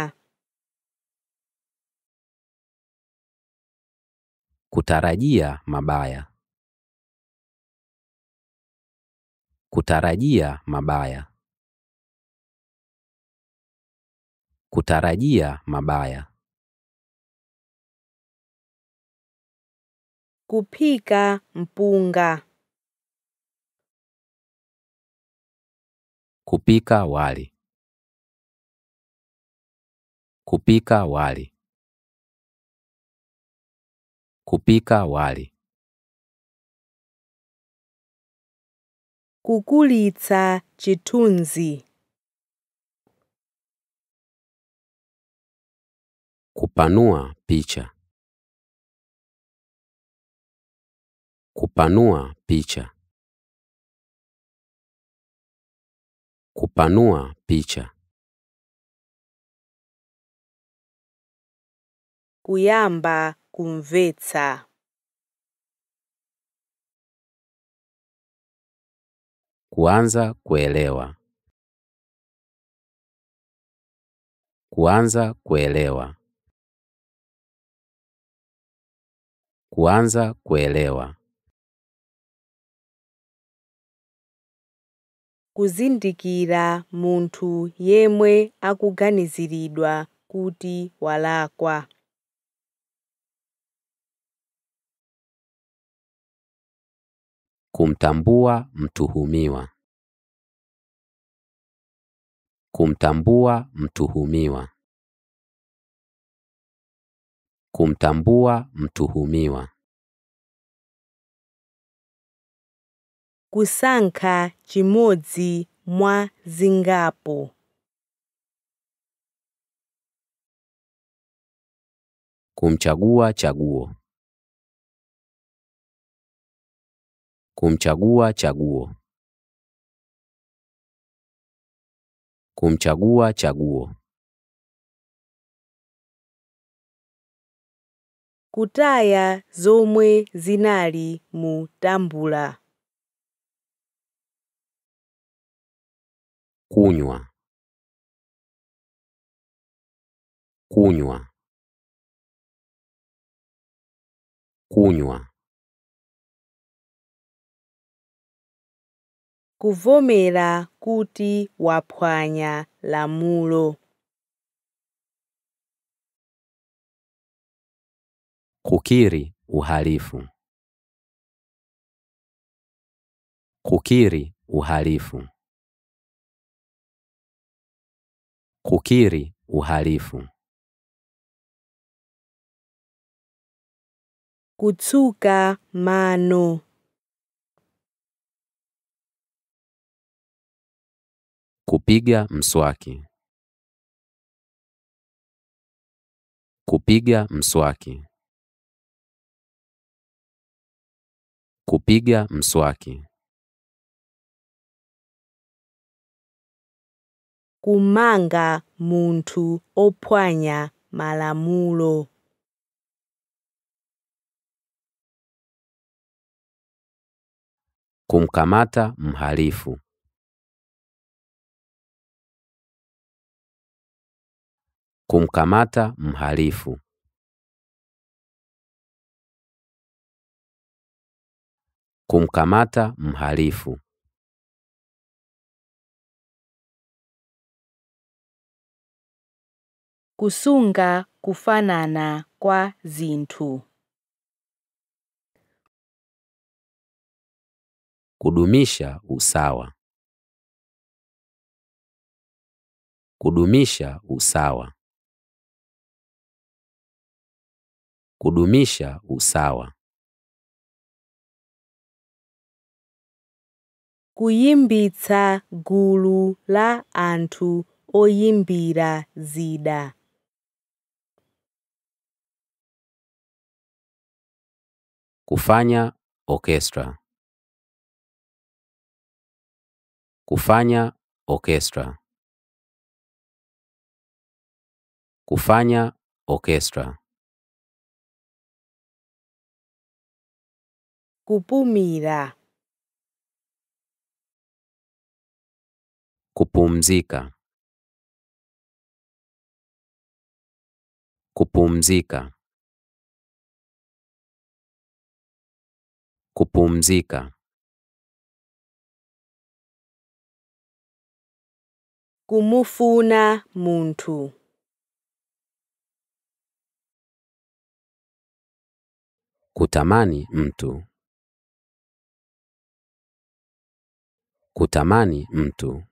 Kutarajia mabaya. Kutarajia mabaya. Kutarajia mabaya. Kuphika mpunga. Kupika wali. Kupika wali. Kupika wali. Kukulitsa chithunzi. Kupanua picha. Kupanua picha. Kupanua picha. Kuyamba kumvetsa. Kuanza kuelewa. Kuanza kuelewa. Kuanza kuelewa. Kuzindikira munthu yemwe akuganiziridwa kuti walakwa. Kumtambua mtuhumiwa. Kumtambua mtuhumiwa. Kumtambua mtuhumiwa. kusankha chimodzi mwa zingapo Kumchagua chaguo. Kumchagua chaguo. Kumchagua chaguo. kutaya zomwe zinali mu tambula Kunywa. Kunywa. Kunywa. kuvomera kuti waphwanya lamulo Kukiri uhalifu. Kukiri uhalifu. Kukiri uhalifu. kutsuka mano Kupiga mswaki. Kupiga mswaki. Kupiga mswaki. kumanga munthu ophwanya malamulo Kumkamata mhalifu. Kumkamata mhalifu. Kumkamata mhalifu. kusunga kufanana kwa zinthu Kudumisha usawa. Kudumisha usawa. Kudumisha usawa. kuyimbitsa gulu la anthu oyimbira zida Kufanya orchestra. Kufanya orchestra. Kufanya orchestra. kupumira Kupumzika. Kupumzika. Kupumzika. kumufuna munthu Kutamani mtu. Kutamani mtu.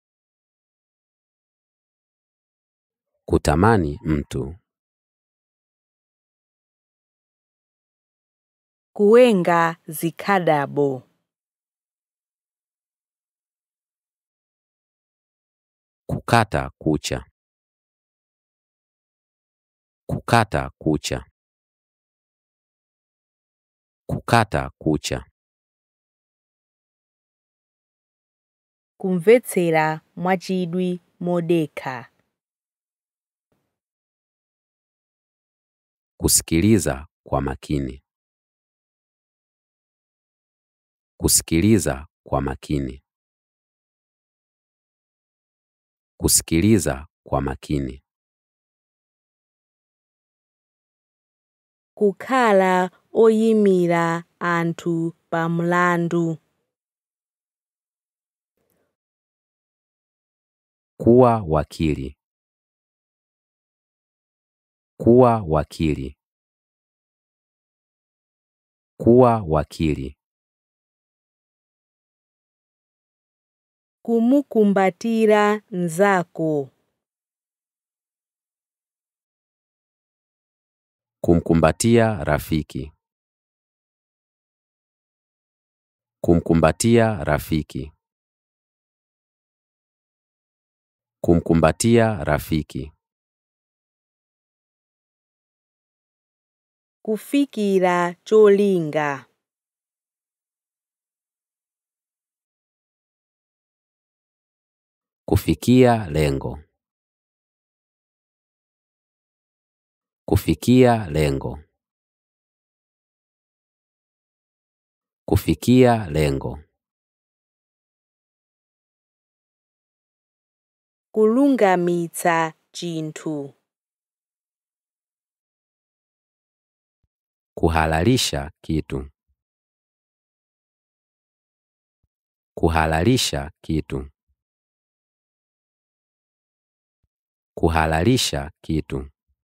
Kutamani mtu. kuwenga zikhadabo Kukata kucha. Kukata kucha. Kukata kucha. kumvetsera mwachidwi modekha Kusikiliza kwa makini. Kusikiliza kwa makini. Kusikiliza kwa makini. kukhala oyimira anthu pa mlandu Kuwa wakili. Kuwa wakili. Kuwa wakili. kumukumbatira mnzako Kumkumbatia rafiki. Kumkumbatia rafiki. Kumkumbatia rafiki. kufikira cholinga Kufikia lengo. Kufikia lengo. Kufikia lengo. kulungamitsa chinthu Kuhalalisha kitu. Kuhalalisha kitu. Kuhalalisha kitu.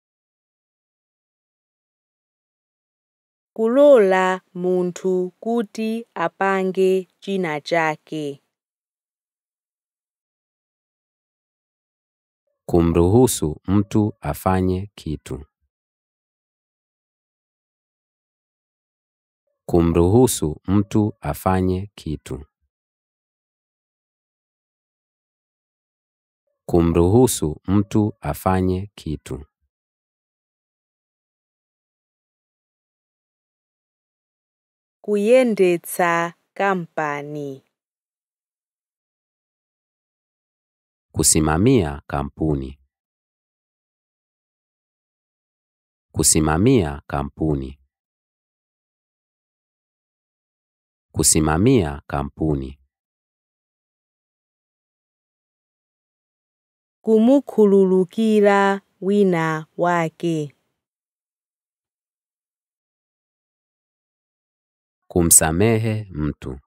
kulola munthu kuti apange china chake Kumruhusu mtu afanye kitu. Kumruhusu mtu afanye kitu. Kumruhusu mtu afanye kitu. kuyendetsa kampani Kusimamia kampuni. Kusimamia kampuni. Kusimamia kampuni. kumukhululukira wina wake Kumsamehe mtu.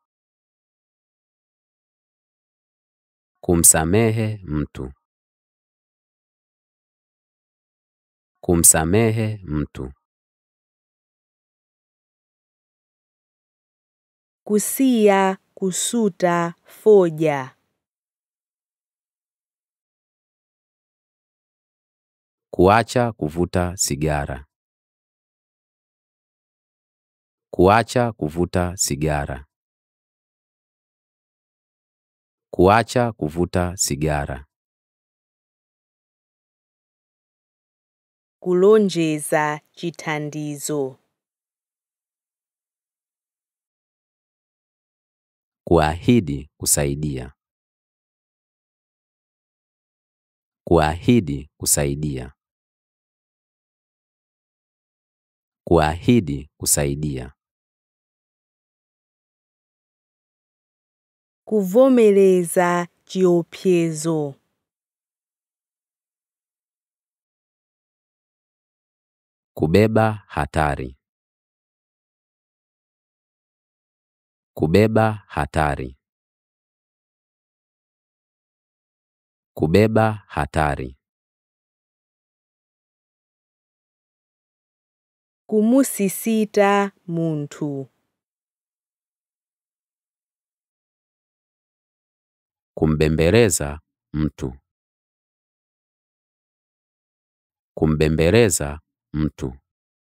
Kumsamehe mtu. Kumsamehe mtu. kusiya kusuta foja Kuacha kuvuta sigara. Kuacha kuvuta sigara. Kuacha kuvuta sigara. kulonjeza chithandizo Kuahidi kusaidia. Kuahidi kusaidia. Kuahidi kusaidia. kuvomereza chiopsezo Kubeba hatari. Kubeba hatari. Kubeba hatari. kumusisita munthu Kumbembeleza mtu. Kumbembeleza mtu.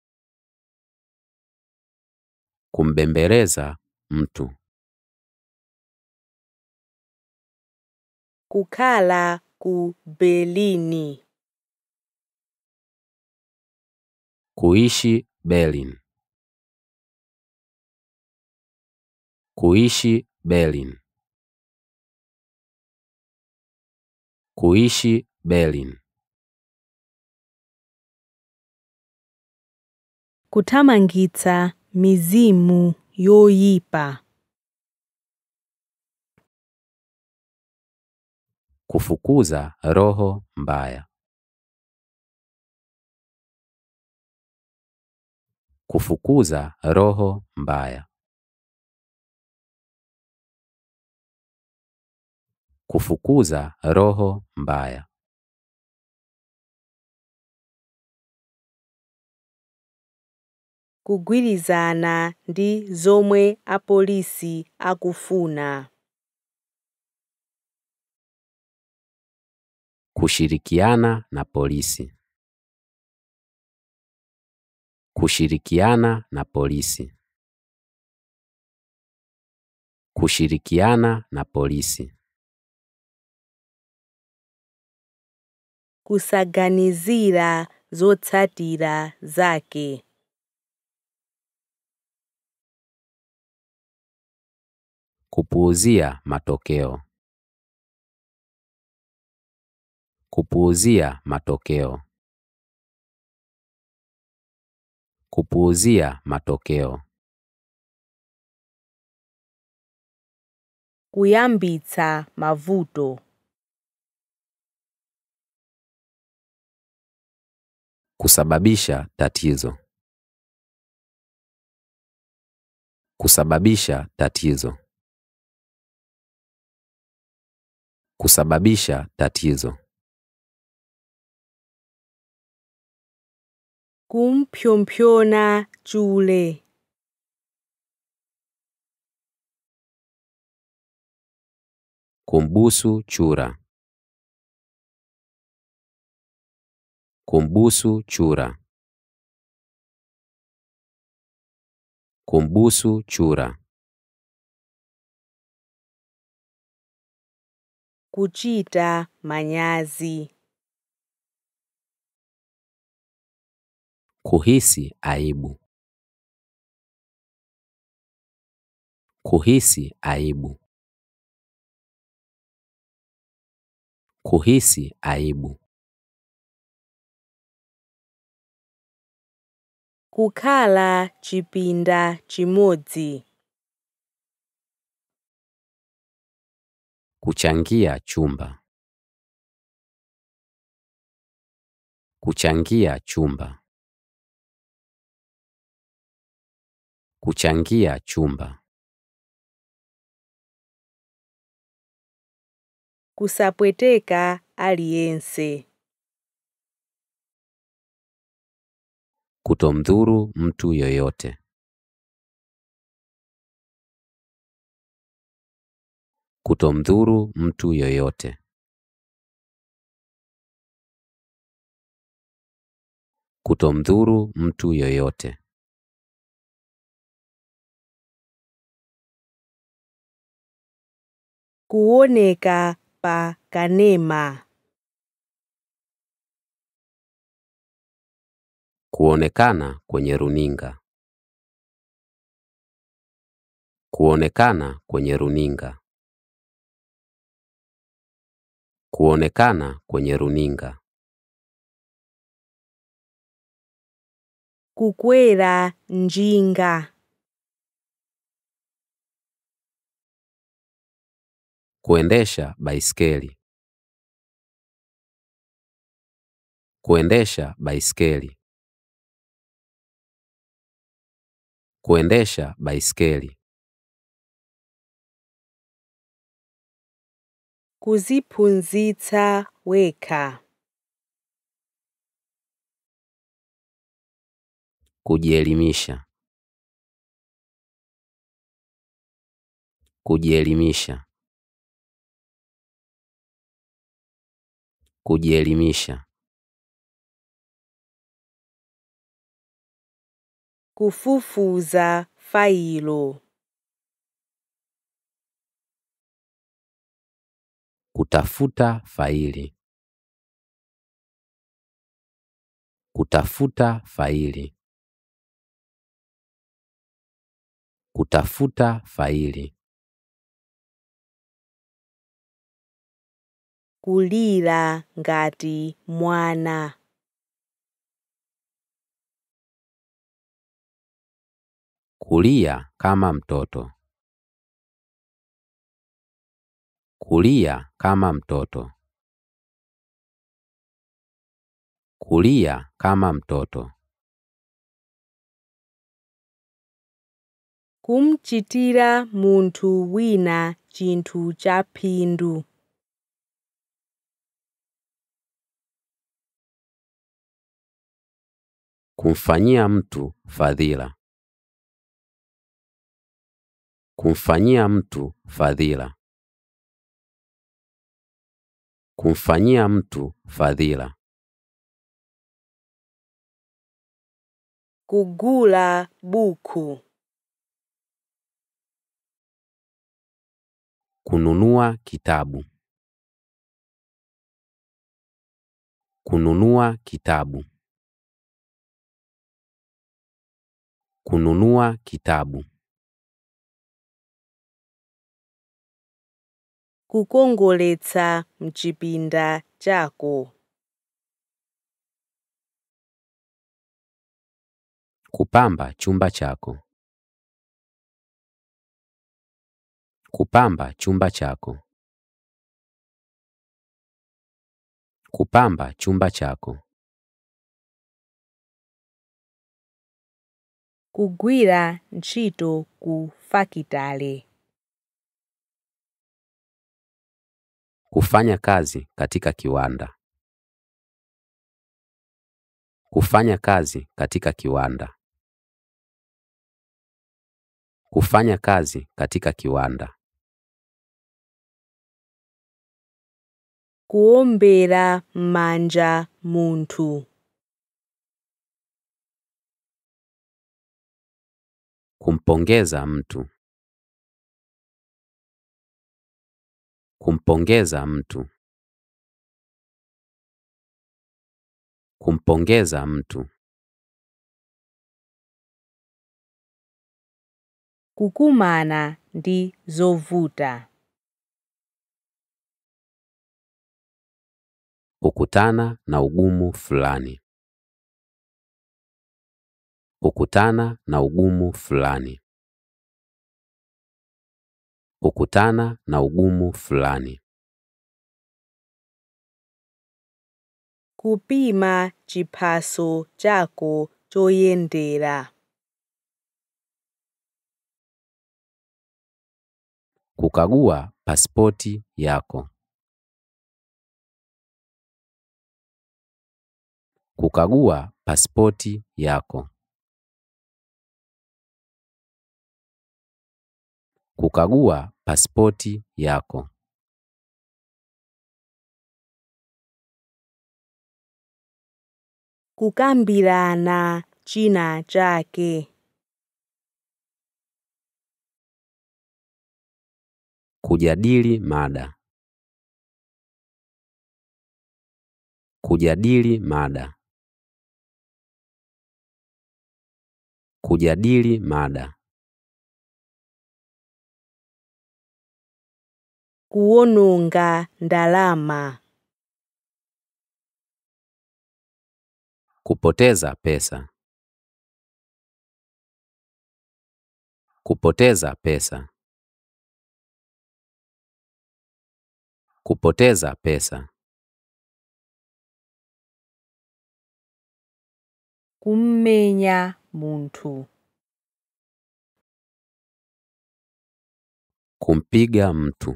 Kumbembeleza mtu. kukhala ku Berlin Kuishi Berlin. Kuishi Berlin. Kuishi Berlin. kuthamangitsa mizimu yoyipa Kufukuza roho mbaya. Kufukuza roho mbaya. Kufukuza roho mbaya. kugwirizana ndi zomwe apolisi akufuna Kushirikiana na polisi. Kushirikiana na polisi. Kushirikiana na polisi. kusaganizira zotsatira zake Kupuuzia matokeo. Kupuuzia matokeo. Kupuuzia matokeo. kuyambitsa mavuto Kusababisha tatizo. Kusababisha tatizo. Kusababisha tatizo. kumpyopyona chule Kumbusu chura. Kumbusu chura. Kumbusu chura. kuchita manyazi Kuhisi aibu. Kuhisi aibu. Kuhisi aibu. kukhala chipinda chimodzi Kuchangia chumba. Kuchangia chumba. Kuchangia chumba. kusapweteka aliyense Kutomdhuru mtu yoyote. Kutomdhuru mtu yoyote. Kutomdhuru mtu yoyote. kuoneka pa kanema Kuonekana kwenye runinga. Kuonekana kwenye runinga. Kuonekana kwenye runinga. kukwera njinga Kuendesha baiskeli. Kuendesha baiskeli. Kuendesha baiskeli. kuziphunzitsa wekha Kujielimisha. Kujielimisha. Kujielimisha. kufufuza failo Kutafuta faili. Kutafuta faili. Kutafuta faili. kulira ngati mwana Kulia kama mtoto. Kulia kama mtoto. Kulia kama mtoto. kumchitira munthu wina chinthu cha phindu Kumfanyia mtu fadhila. Kumfanyia mtu fadhila. Kumfanyia mtu fadhila. Kugula buku. Kununua kitabu. Kununua kitabu. Kununua kitabu. Kukongoletsa mchipinda chako. Kupamba chumba chako. Kupamba chumba chako. Kupamba chumba chako. Kugwira ntchito ku fakitale. Kufanya kazi katika kiwanda. Kufanya kazi katika kiwanda. Kufanya kazi katika kiwanda. Kuombera manja munthu. Kumpongeza mtu. Kumpongeza mtu. Kumpongeza mtu. Kukumana ndi zovuta. Kukutana na ugumu fulani. Kukutana na ugumu fulani. Kukutana na ugumu fulani. Kupima chiphaso chako choyendera. Kukagua pasipoti yako. Kukagua pasipoti yako. Kukagua pasipoti yako. Kukambirana china chake. Kujadili mada. Kujadili mada. Kujadili mada. Kuwononga ndalama. Kupoteza pesa. Kupoteza pesa. Kupoteza pesa. Kummenya munthu. Kumpiga mtu.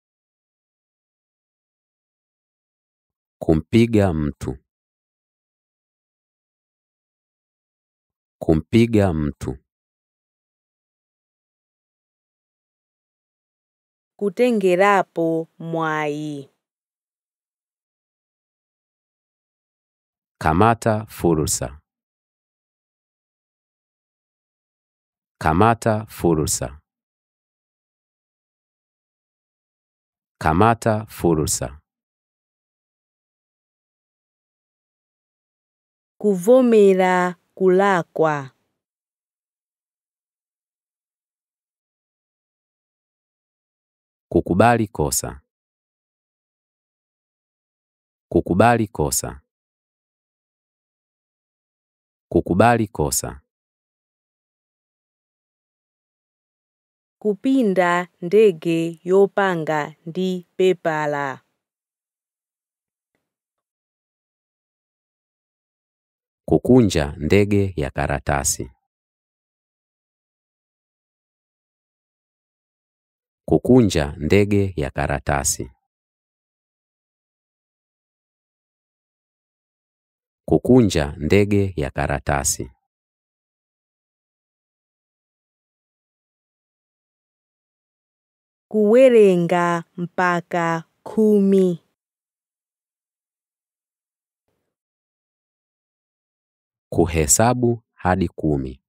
Kumpiga mtu. Kumpiga mtu. Kutengerapo mwayi. Kamata fursa. Kamata fursa. Kamata fursa. Kuvomera kulakwa. Kukubali kosa. Kukubali kosa. Kukubali kosa. Kupinda ndege yopanga ndi pepala. Kukunja ndege ya karatasi. Kukunja ndege ya karatasi. Kukunja ndege ya karatasi. Kuwerenga mpaka khumi. Kuhesabu hadi kumi.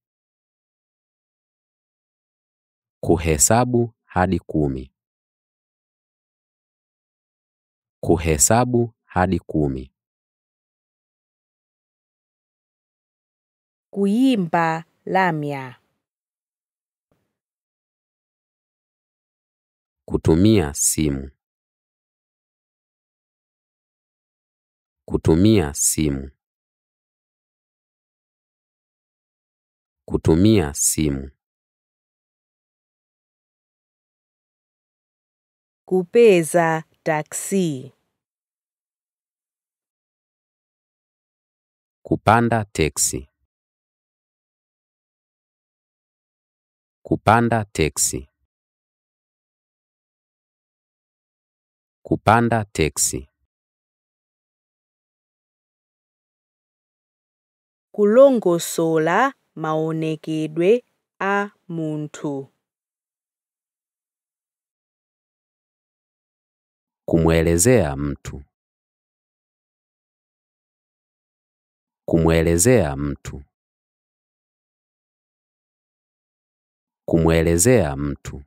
Kuhesabu hadi kumi. Kuhesabu hadi kumi. Kuyimba lamya. Kutumia simu. Kutumia simu. Kutumia simu. Kupeza taksi. Kupanda teksi. Kupanda teksi. Kupanda teksi. Kulongosola maonekedwe a munthu. Kumwelezea mtu. Kumwelezea mtu. Kumwelezea mtu.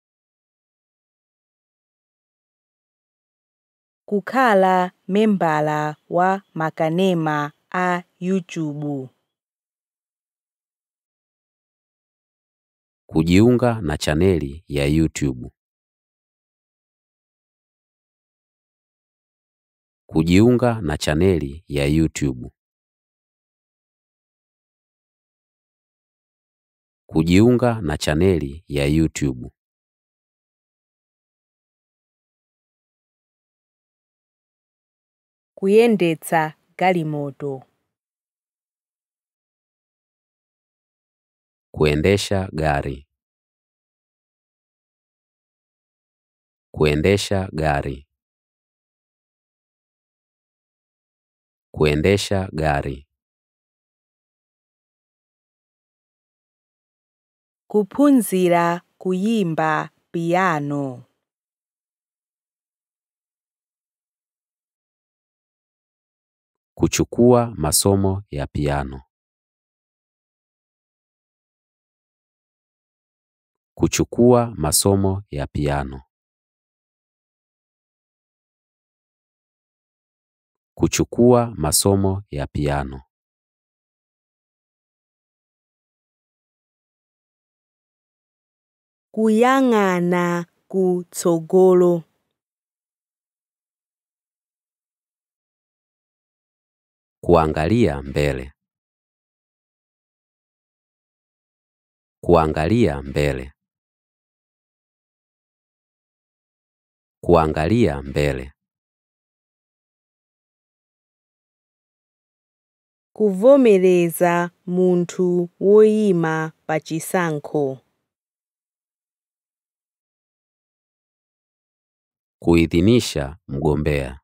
Kukhala membala wa makanema a YouTube. Kujiunga na chaneli ya YouTube. Kujiunga na chaneli ya YouTube. Kujiunga na chaneli ya YouTube. Kuyendetsa galimoto. Kuendesha gari. Kuendesha gari. Kuendesha gari. Kuphunzira kuyimba piano. Kuchukua masomo ya piano. Kuchukua masomo ya piano. Kuchukua masomo ya piano. Kuyang'ana kutsogolo. Kuangalia mbele. Kuangalia mbele. Kuangalia mbele. Kuvomereza munthu woyima pachisankho. Kuidhinisha mgombea.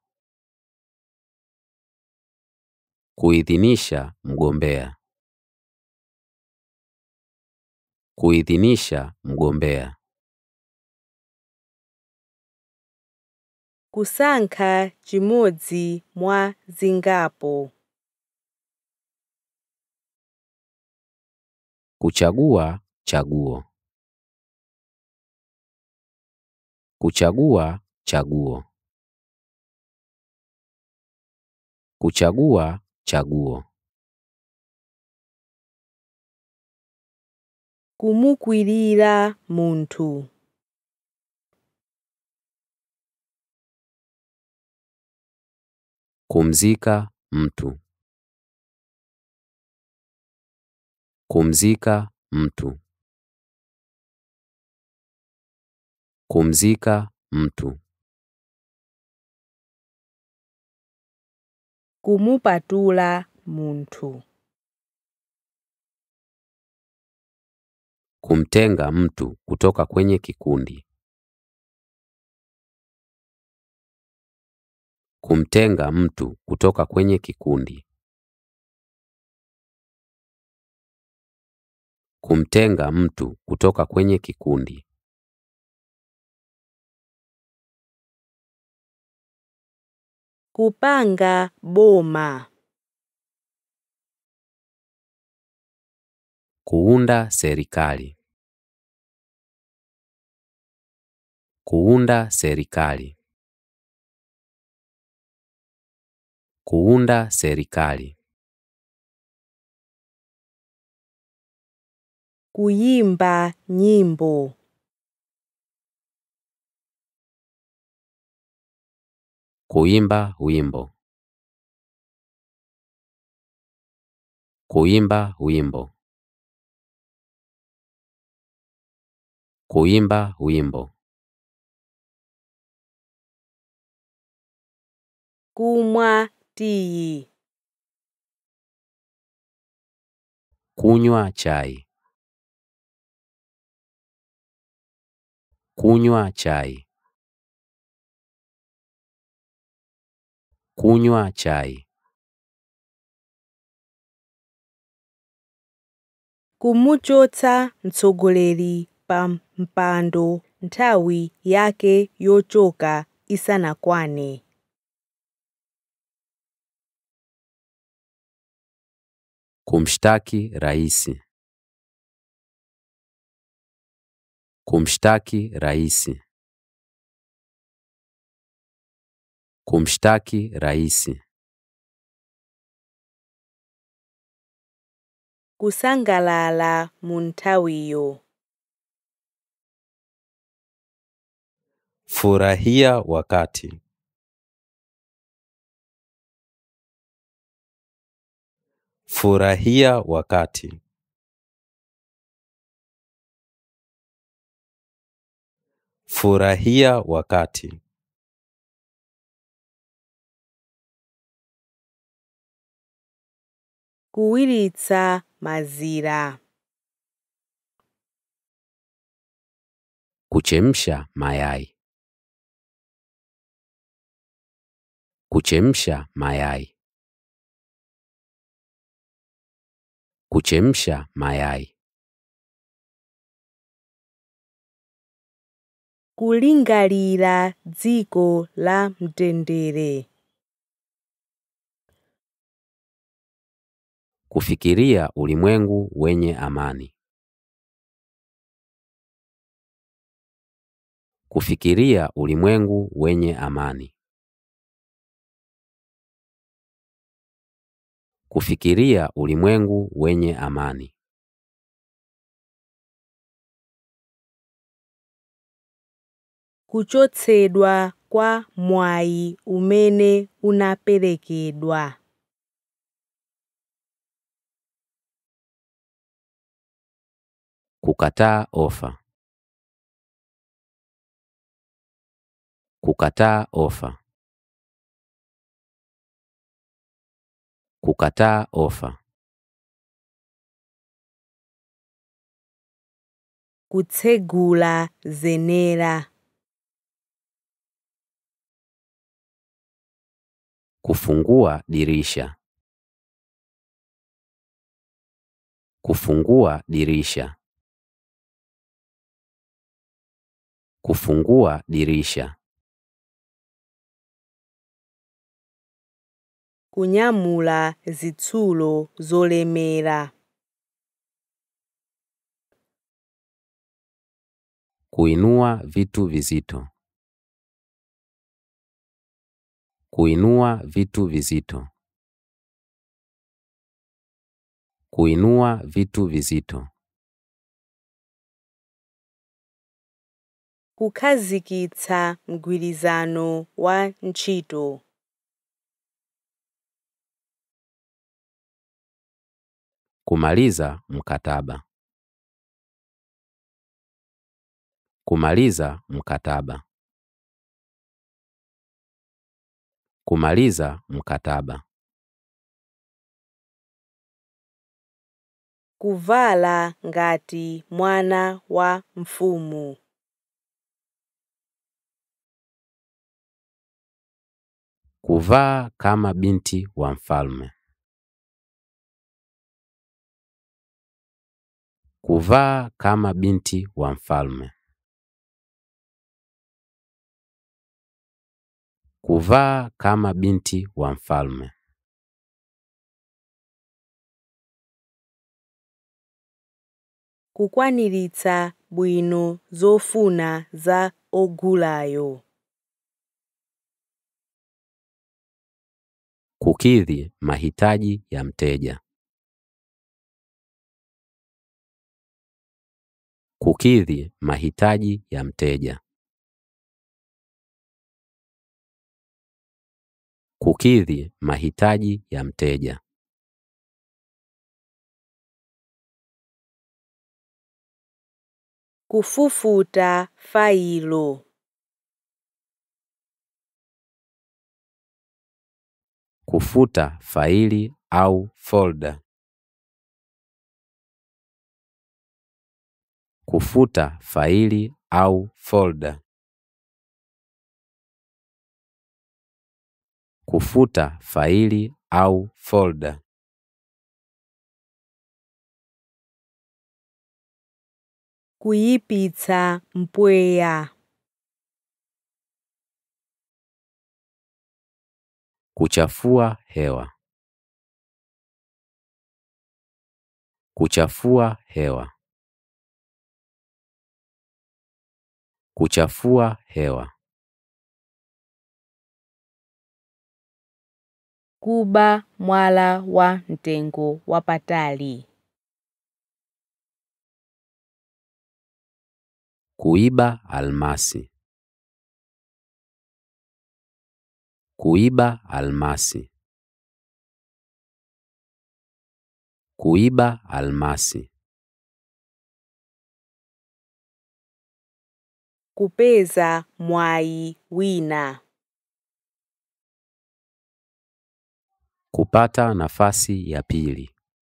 Kuidhinisha mgombea. Kuidhinisha mgombea. Kusankha chimodzi mwa zingapo. Kuchagua chaguo. Kuchagua chaguo. Kuchagua chaguo. Kumukwirira munthu. Kumzika mtu. Kumzika mtu. Kumzika mtu. Kumupatula munthu. Kumtenga mtu kutoka kwenye kikundi. Kumtenga mtu kutoka kwenye kikundi. Kumtenga mtu kutoka kwenye kikundi. Kupanga boma. Kuunda serikali. Kuunda serikali. Kuunda serikali. Kuyimba nyimbo. Kuimba wimbo. Kuimba wimbo. Kuimba wimbo. Kumwa tiyi. Kunywa chai. Kunywa chai. Kunywa chai. Kumuchotsa mtsogoleri pa mpando nthawi yake yochoka isanakwane. Kumshtaki raisi. Kumshtaki raisi. Kumshtaki raisi. Kusangalala mu nthawiyo. Furahia wakati. Furahia wakati. Furahia wakati. Kuwiritsa mazira. Kuchemsha mayai. Kuchemsha mayai. Kuchemsha mayai. Kulingalira dziko la mtendere. Kufikiria ulimwengu wenye amani. Kufikiria ulimwengu wenye amani. Kufikiria ulimwengu wenye amani. Kuchotsedwa kwa mwayi umene unaperekedwa. Kukataa ofa. Kukataa ofa. Kukataa ofa. Kutsegula zenera. Kufungua dirisha. Kufungua dirisha. Kufungua dirisha. Kunyamula zitsulo zolemera. Kuinua vitu vizito. Kuinua vitu vizito. Kuinua vitu vizito. Kukhazikitsa mgwirizano wa ntchito. Kumaliza mkataba. Kumaliza mkataba. Kumaliza mkataba. Kuvala ngati mwana wa mfumu. Kuvaa kama binti wa mfalme. Kuvaa kama binti wa mfalme. Kuvaa kama binti wa mfalme. kukwaniritsa bwino zofuna za ogulayo. Kukidhi mahitaji ya mteja. Kukidhi mahitaji ya mteja. Kukidhi mahitaji ya mteja. Kufufuta failo. Kufuta faili au folda. Kufuta faili au folda. Kufuta faili au folda. Kuyipitsa mpweya. Kuchafua hewa. Kuchafua hewa. Kuchafua hewa. Kuba mwala wa mtengo wapatali. Kuiba almasi. Kuiba almasi. Kuiba almasi. Kupeza mwayi wina. Kupata nafasi ya pili.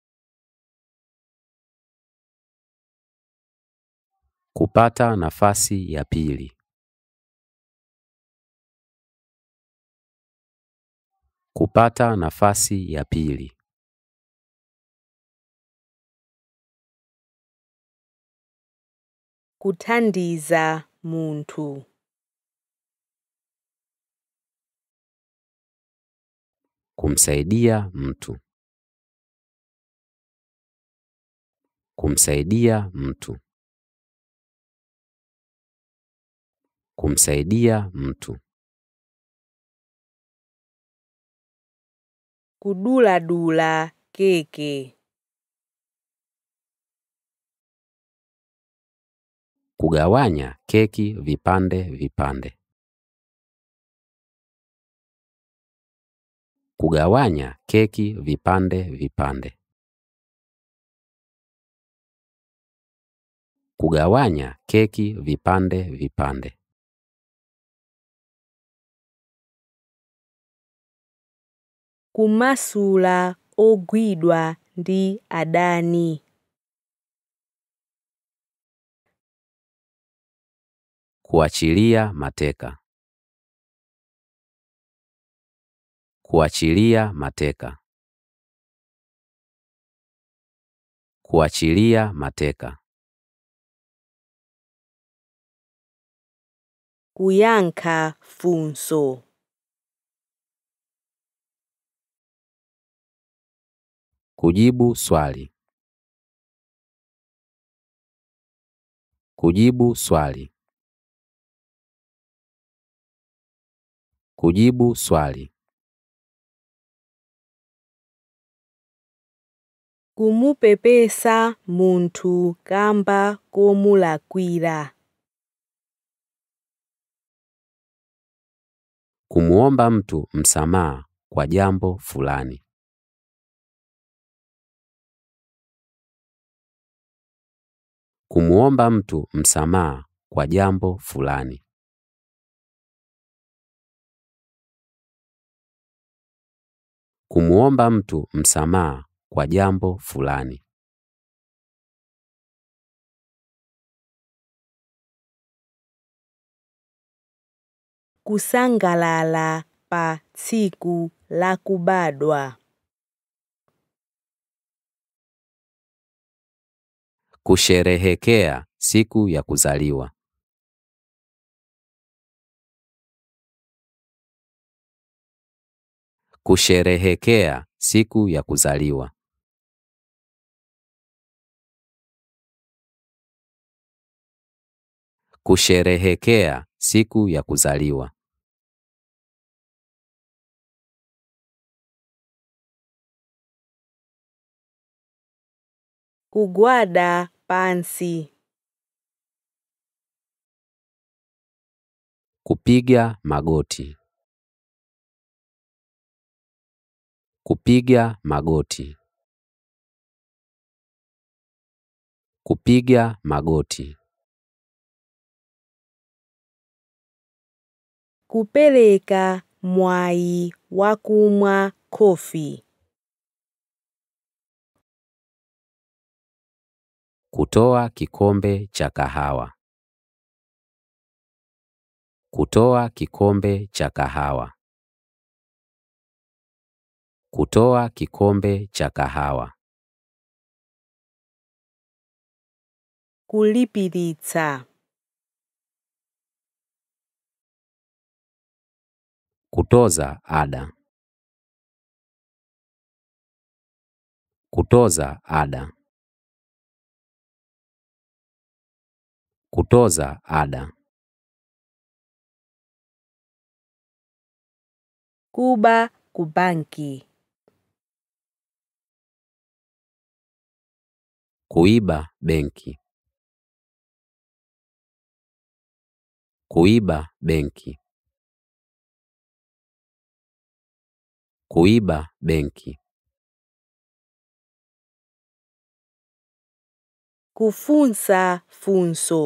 Kupata nafasi ya pili. Kupata nafasi ya pili. Kuthandiza munthu. Kumsaidia mtu. Kumsaidia mtu. Kumsaidia mtu. Kuduladula keke. Kugawanya keki vipande vipande. Kugawanya keki vipande vipande. Kugawanya keki vipande vipande. Kumasula ogwidwa ndi adani. Kuachilia mateka. Kuachilia mateka. Kuachilia mateka. Kuyankha funso. Kujibu swali. Kujibu swali. Kujibu swali. Kumupepesa munthu kamba komulakwira. Kumuomba mtu msamaha kwa jambo fulani. Kumuomba mtu msamaha kwa jambo fulani. Kumuomba mtu msamaha kwa jambo fulani. Kusangalala pa tsiku lakubadwa. Kusherehekea siku ya kuzaliwa. Kusherehekea siku ya kuzaliwa. Kusherehekea siku ya kuzaliwa. kugwada pansi Kupiga magoti. Kupiga magoti. Kupiga magoti. kupereka mwayi wakumwa khofi Kutoa kikombe cha kahawa. Kutoa kikombe cha kahawa. Kutoa kikombe cha kahawa. kulipiritsa Kutoza ada. Kutoza ada. Kutoza ada. kuba kubanki Kuiba benki. Kuiba benki. Kuiba benki. kufunsa funso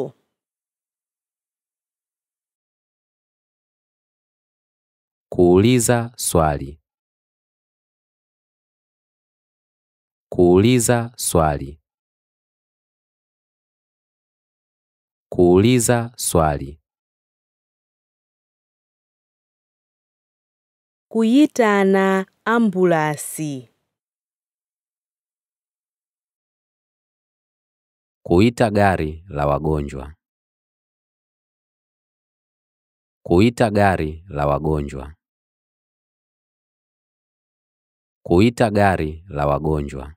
Kuuliza swali. Kuuliza swali. Kuuliza swali. kuyitana ambulasi Kuita gari la wagonjwa. Kuita gari la wagonjwa. Kuita gari la wagonjwa.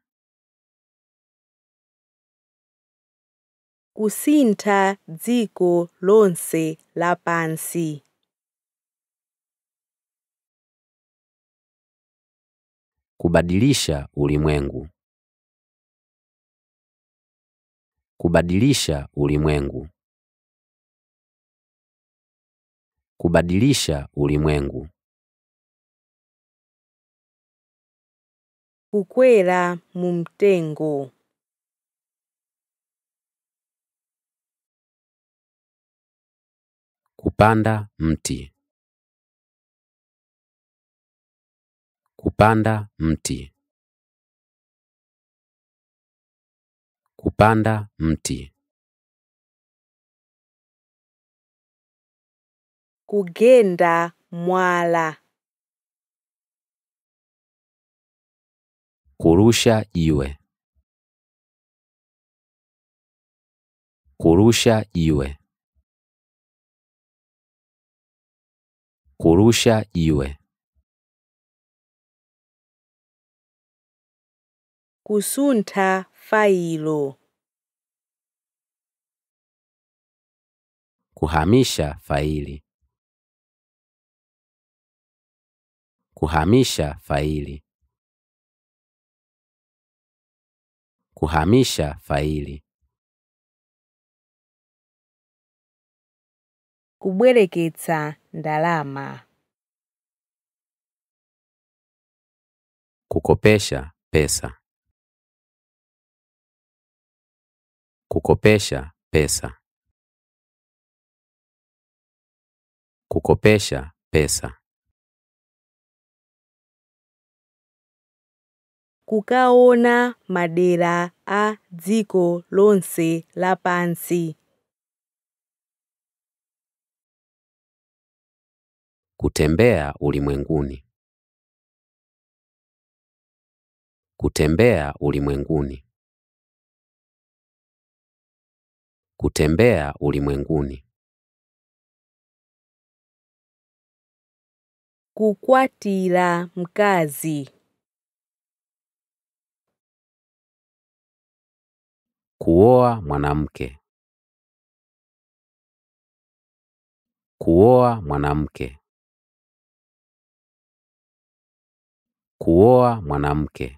kusintha dziko lonse lapansi Kubadilisha ulimwengu. Kubadilisha ulimwengu. Kubadilisha ulimwengu. kukwera mu mtengo Kupanda mti. Kupanda mti. Kupanda mti. kugenda mwala Kurusha jiwe. Kurusha jiwe. Kurusha jiwe. kusuntha failo Kuhamisha faili. Kuhamisha faili. Kuhamisha faili. kubwereketsa ndalama Kukopesha pesa. Kukopesha pesa. Kukopesha pesa. kukaona madera a dziko lonse lapansi Kutembea ulimwenguni. Kutembea ulimwenguni. Kutembea ulimwenguni. kukwatira mkazi Kuoa mwanamke. Kuoa mwanamke. Kuoa mwanamke.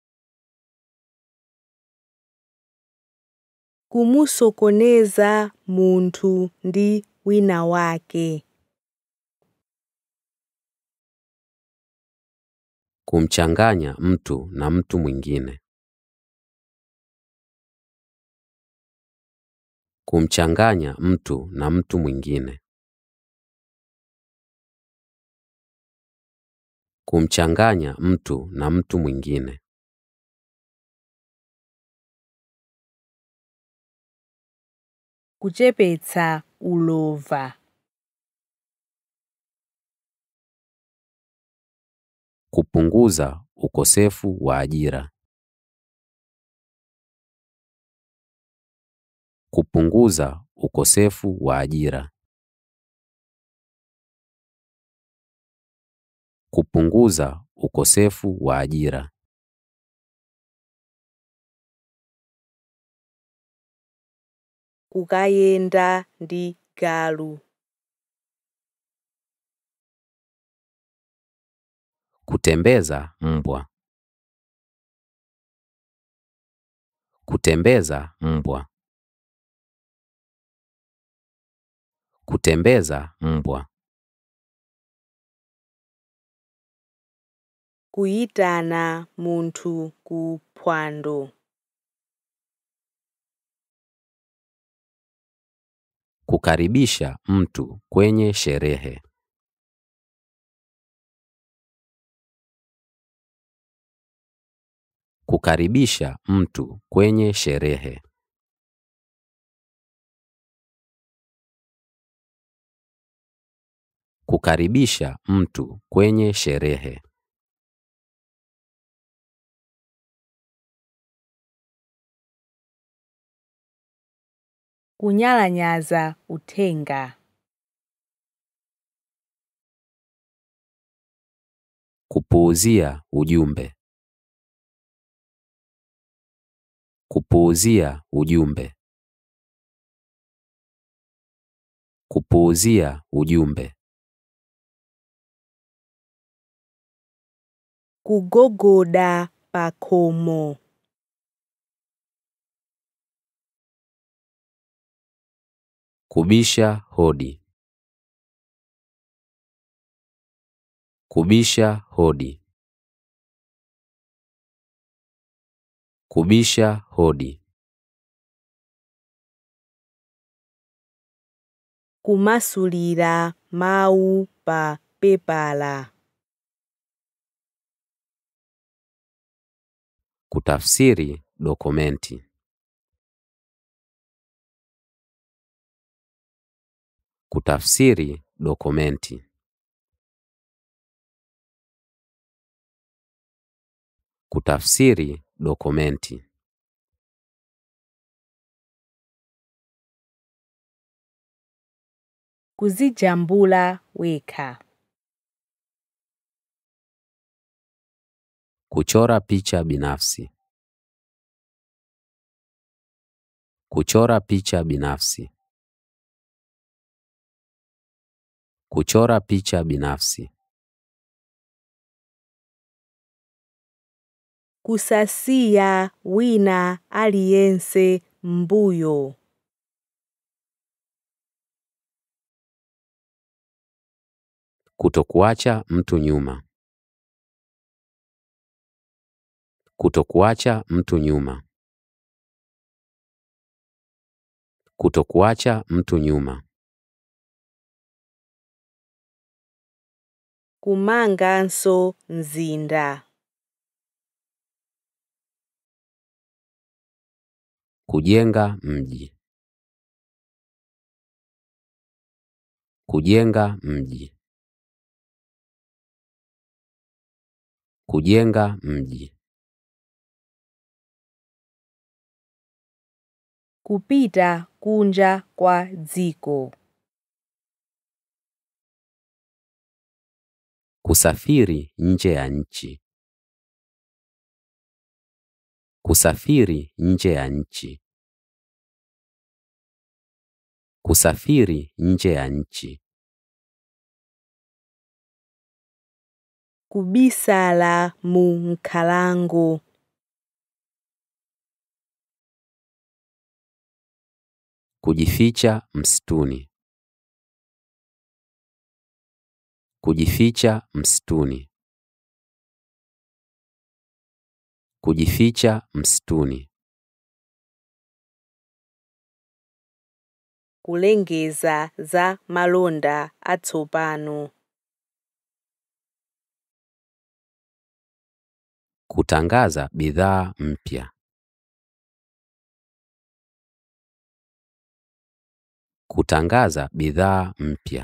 kumusokoneza munthu ndi wina wake Kumchanganya mtu na mtu mwingine. Kumchanganya mtu na mtu mwingine. Kumchanganya mtu na mtu mwingine. kuchepetsa ulova Kupunguza ukosefu wa ajira. Kupunguza ukosefu wa ajira. Kupunguza ukosefu wa ajira. kukayenda ndi galu Kutembeza mbwa. Kutembeza mbwa. Kutembeza mbwa. kuyitana munthu ku phwando Kukaribisha mtu kwenye sherehe. Kukaribisha mtu kwenye sherehe. Kukaribisha mtu kwenye sherehe. kunyalanyaza uthenga Kupuuzia ujumbe. Kupuuzia ujumbe. Kupuuzia ujumbe. kugogoda pa khomo Kubisha hodi. Kubisha hodi. Kubisha hodi. kumasulira mawu pa pepala Kutafsiri dokumenti. Kutafsiri dokumenti. Kutafsiri dokumenti. kuzijambula wekha Kuchora picha binafsi. Kuchora picha binafsi. Kuchora picha binafsi. kusasiya wina aliyense mbuyo Kutokuacha mtu nyuma. Kutokuacha mtu nyuma. Kutokuacha mtu nyuma. kumanganso mzinda Kujenga mji. Kujenga mji. Kujenga mji. kupita kunja kwa dziko Kusafiri nje ya nchi. Kusafiri nje ya nchi. Kusafiri nje ya nchi. kubisala mu nkhalango Kujificha msituni. Kujificha msituni. Kujificha msituni. kulengeza za malonda atsopano Kutangaza bidhaa mpya. Kutangaza bidhaa mpya.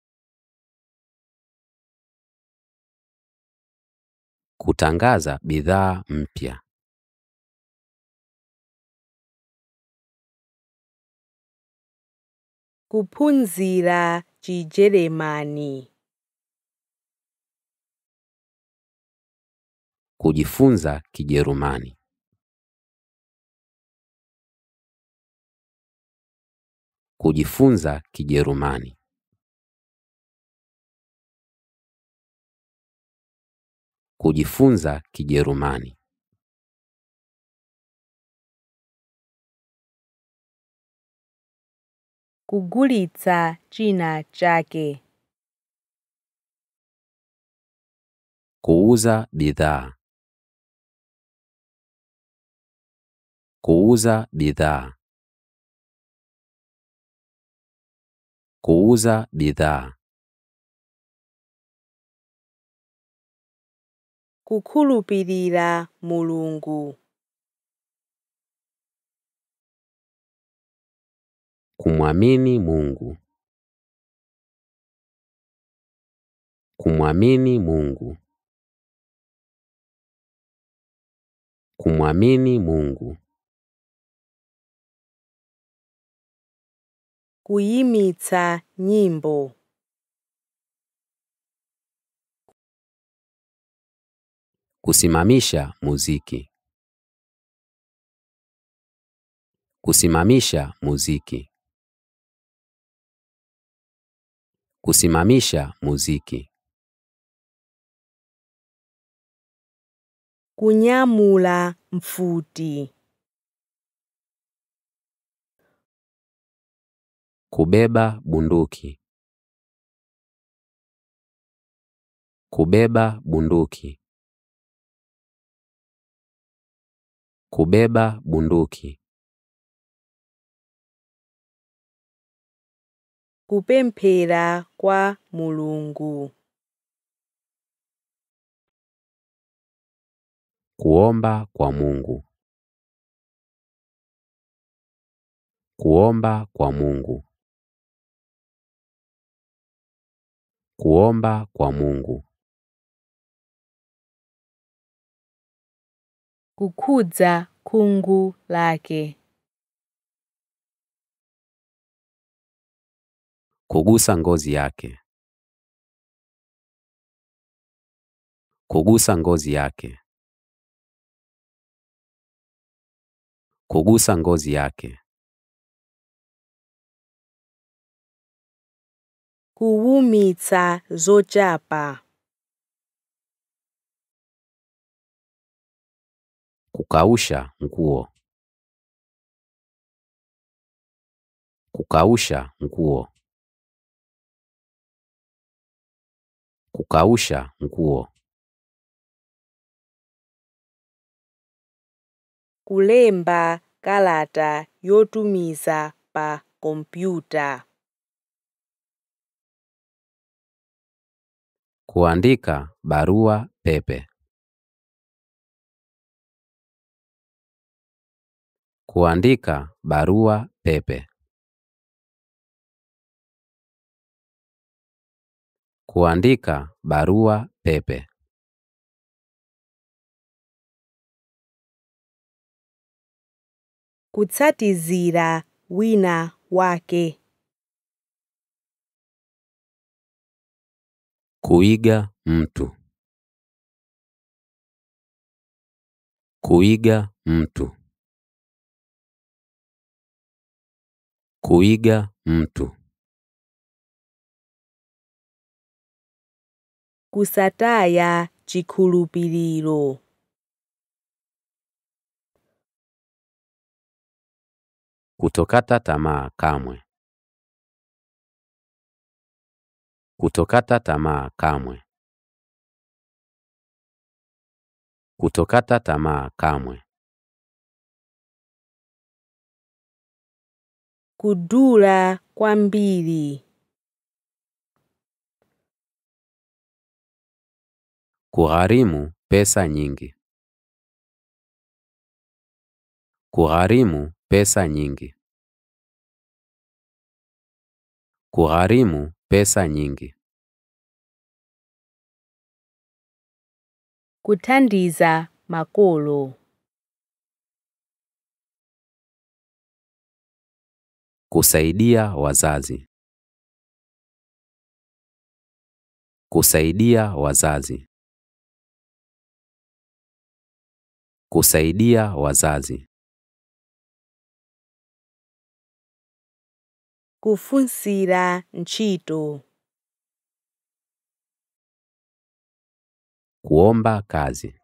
Kutangaza bidhaa mpya. kuphunzira chijeremani Kujifunza Kijerumani. Kujifunza Kijerumani. Kujifunza Kijerumani. kugulitsa china chake Kuuza bidhaa. Kuuza bidhaa. Kuuza bidhaa. kukhulupirira mulungu Kumwamini Mungu. Kumwamini Mungu. Kumwamini Mungu. kuyimitsa nyimbo Kusimamisha muziki. Kusimamisha muziki. Kusimamisha muziki. kunyamula mfuti Kubeba bunduki. Kubeba bunduki. Kubeba bunduki. kupemphera kwa mulungu Kuomba kwa Mungu. Kuomba kwa Mungu. Kuomba kwa Mungu. kukhudza khungu lake Kugusa ngozi yake. Kugusa ngozi yake. Kugusa ngozi yake. kuwumitsa zochapa Kukausha nguo. Kukausha nguo. Kukausha nguo. kulemba kalata yotumiza pa kompyuta Kuandika barua pepe. Kuandika barua pepe. Kuandika barua pepe. kutsatizira wina wake Kuiga mtu. Kuiga mtu. Kuiga mtu. kusataya chikhulupiriro Kutokata tamaa kamwe. Kutokata tamaa kamwe. Kutokata tamaa kamwe. kudula kwambiri Kugharimu pesa nyingi. Kugharimu pesa nyingi. Kugharimu pesa nyingi. kuthandiza makolo Kusaidia wazazi. Kusaidia wazazi. Kusaidia wazazi. kufunsira ntchito Kuomba kazi.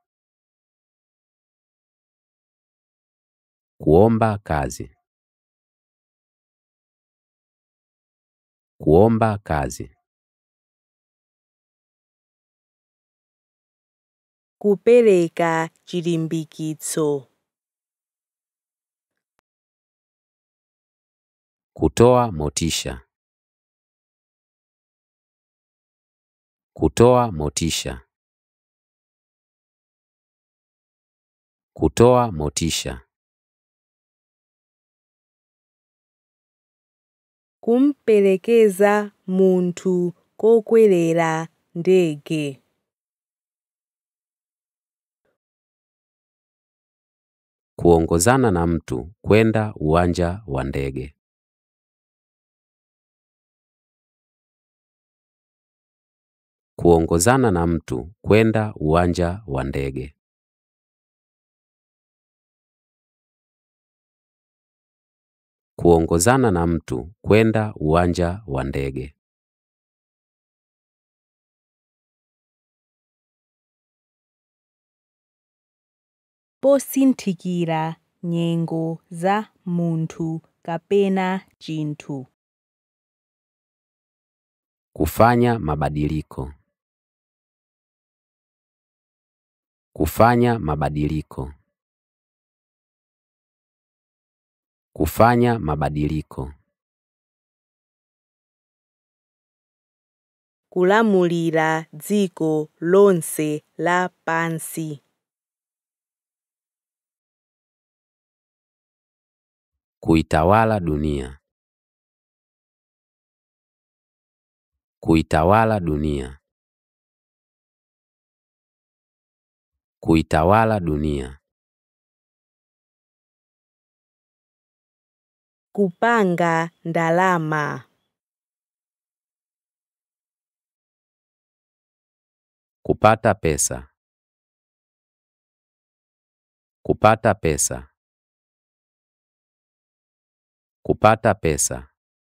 Kuomba kazi. Kuomba kazi. kupereka chilimbikitso Kutoa motisha. Kutoa motisha. Kutoa motisha. kumperekeza munthu kokwerera ndege Kuongozana na mtu kwenda uwanja wa ndege. Kuongozana na mtu kwenda uwanja wa ndege. Kuongozana na mtu kwenda uwanja wa ndege. posinthikira nyengo za munthu kapena chinthu Kufanya mabadiliko. Kufanya mabadiliko. Kufanya mabadiliko. kulamulira dziko lonse lapansi Kuitawala dunia. Kuitawala dunia. Kuitawala dunia. kupanga ndalama Kupata pesa. Kupata pesa. Kupata pesa.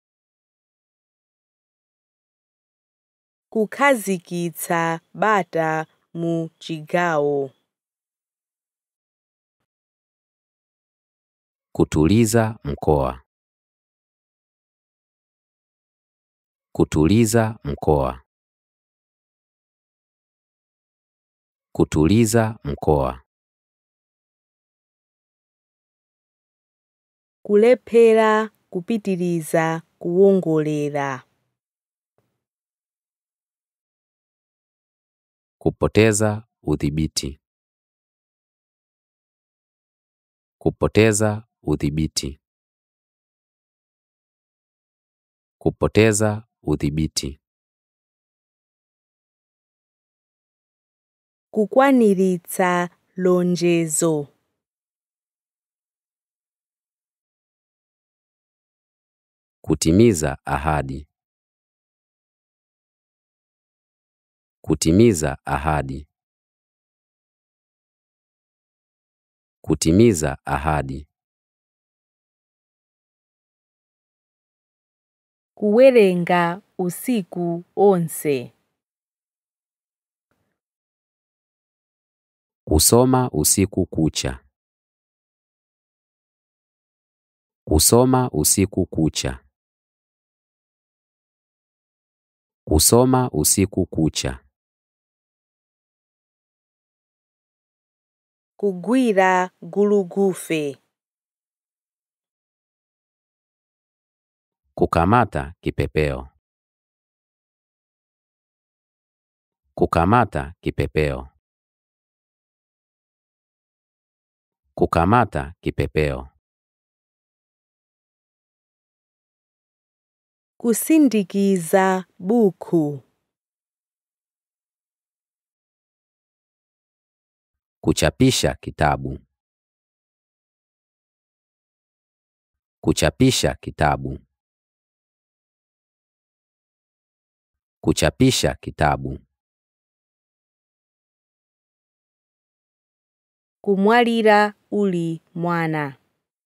kukhazikitsa bata mu chigawo Kutuliza mkoa. Kutuliza mkoa. Kutuliza mkoa. kulephera kupitiriza kuwongolera Kupoteza udhibiti. Kupoteza udhibiti. Kupoteza udhibiti. kukwaniritsa lonjezo Kutimiza ahadi. Kutimiza ahadi. Kutimiza ahadi. kuwerenga usiku onse Kusoma usiku kucha. Kusoma usiku kucha. Kusoma usiku kucha. kugwira gulugufe Kukamata kipepeo. Kukamata kipepeo. Kukamata kipepeo. kusindikiza buku Kuchapisha kitabu. Kuchapisha kitabu. Kuchapisha kitabu. kumwalira uli mwana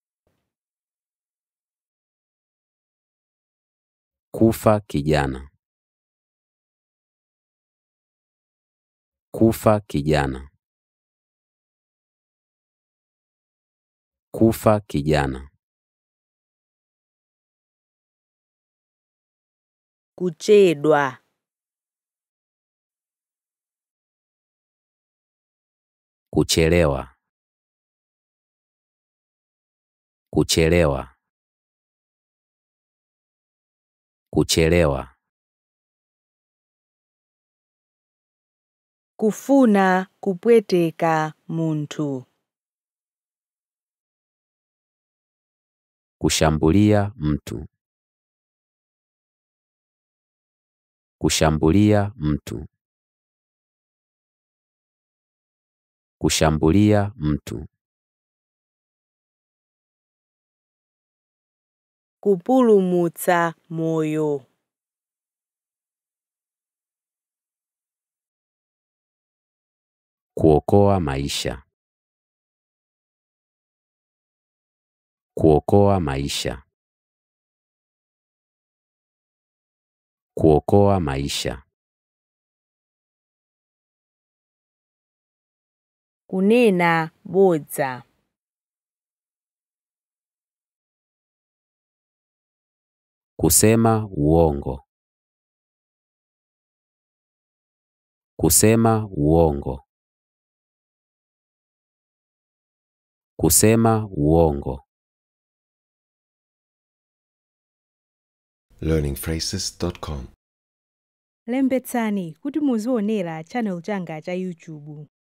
Kufa kijana. Kufa kijana. Kufa kijana. kuchedwa Kuchelewa. Kuchelewa. Kuchelewa. kufuna kupweteka munthu Kushambulia mtu. Kushambulia mtu. Kushambulia mtu. kupulumutsa moyo Kuokoa maisha. Kuokoa maisha. Kuokoa maisha. kunena bodza Kusema uongo. Kusema uongo. Kusema uongo. learningphrases.com lembetsani kuti muzionera channel changa cha youtube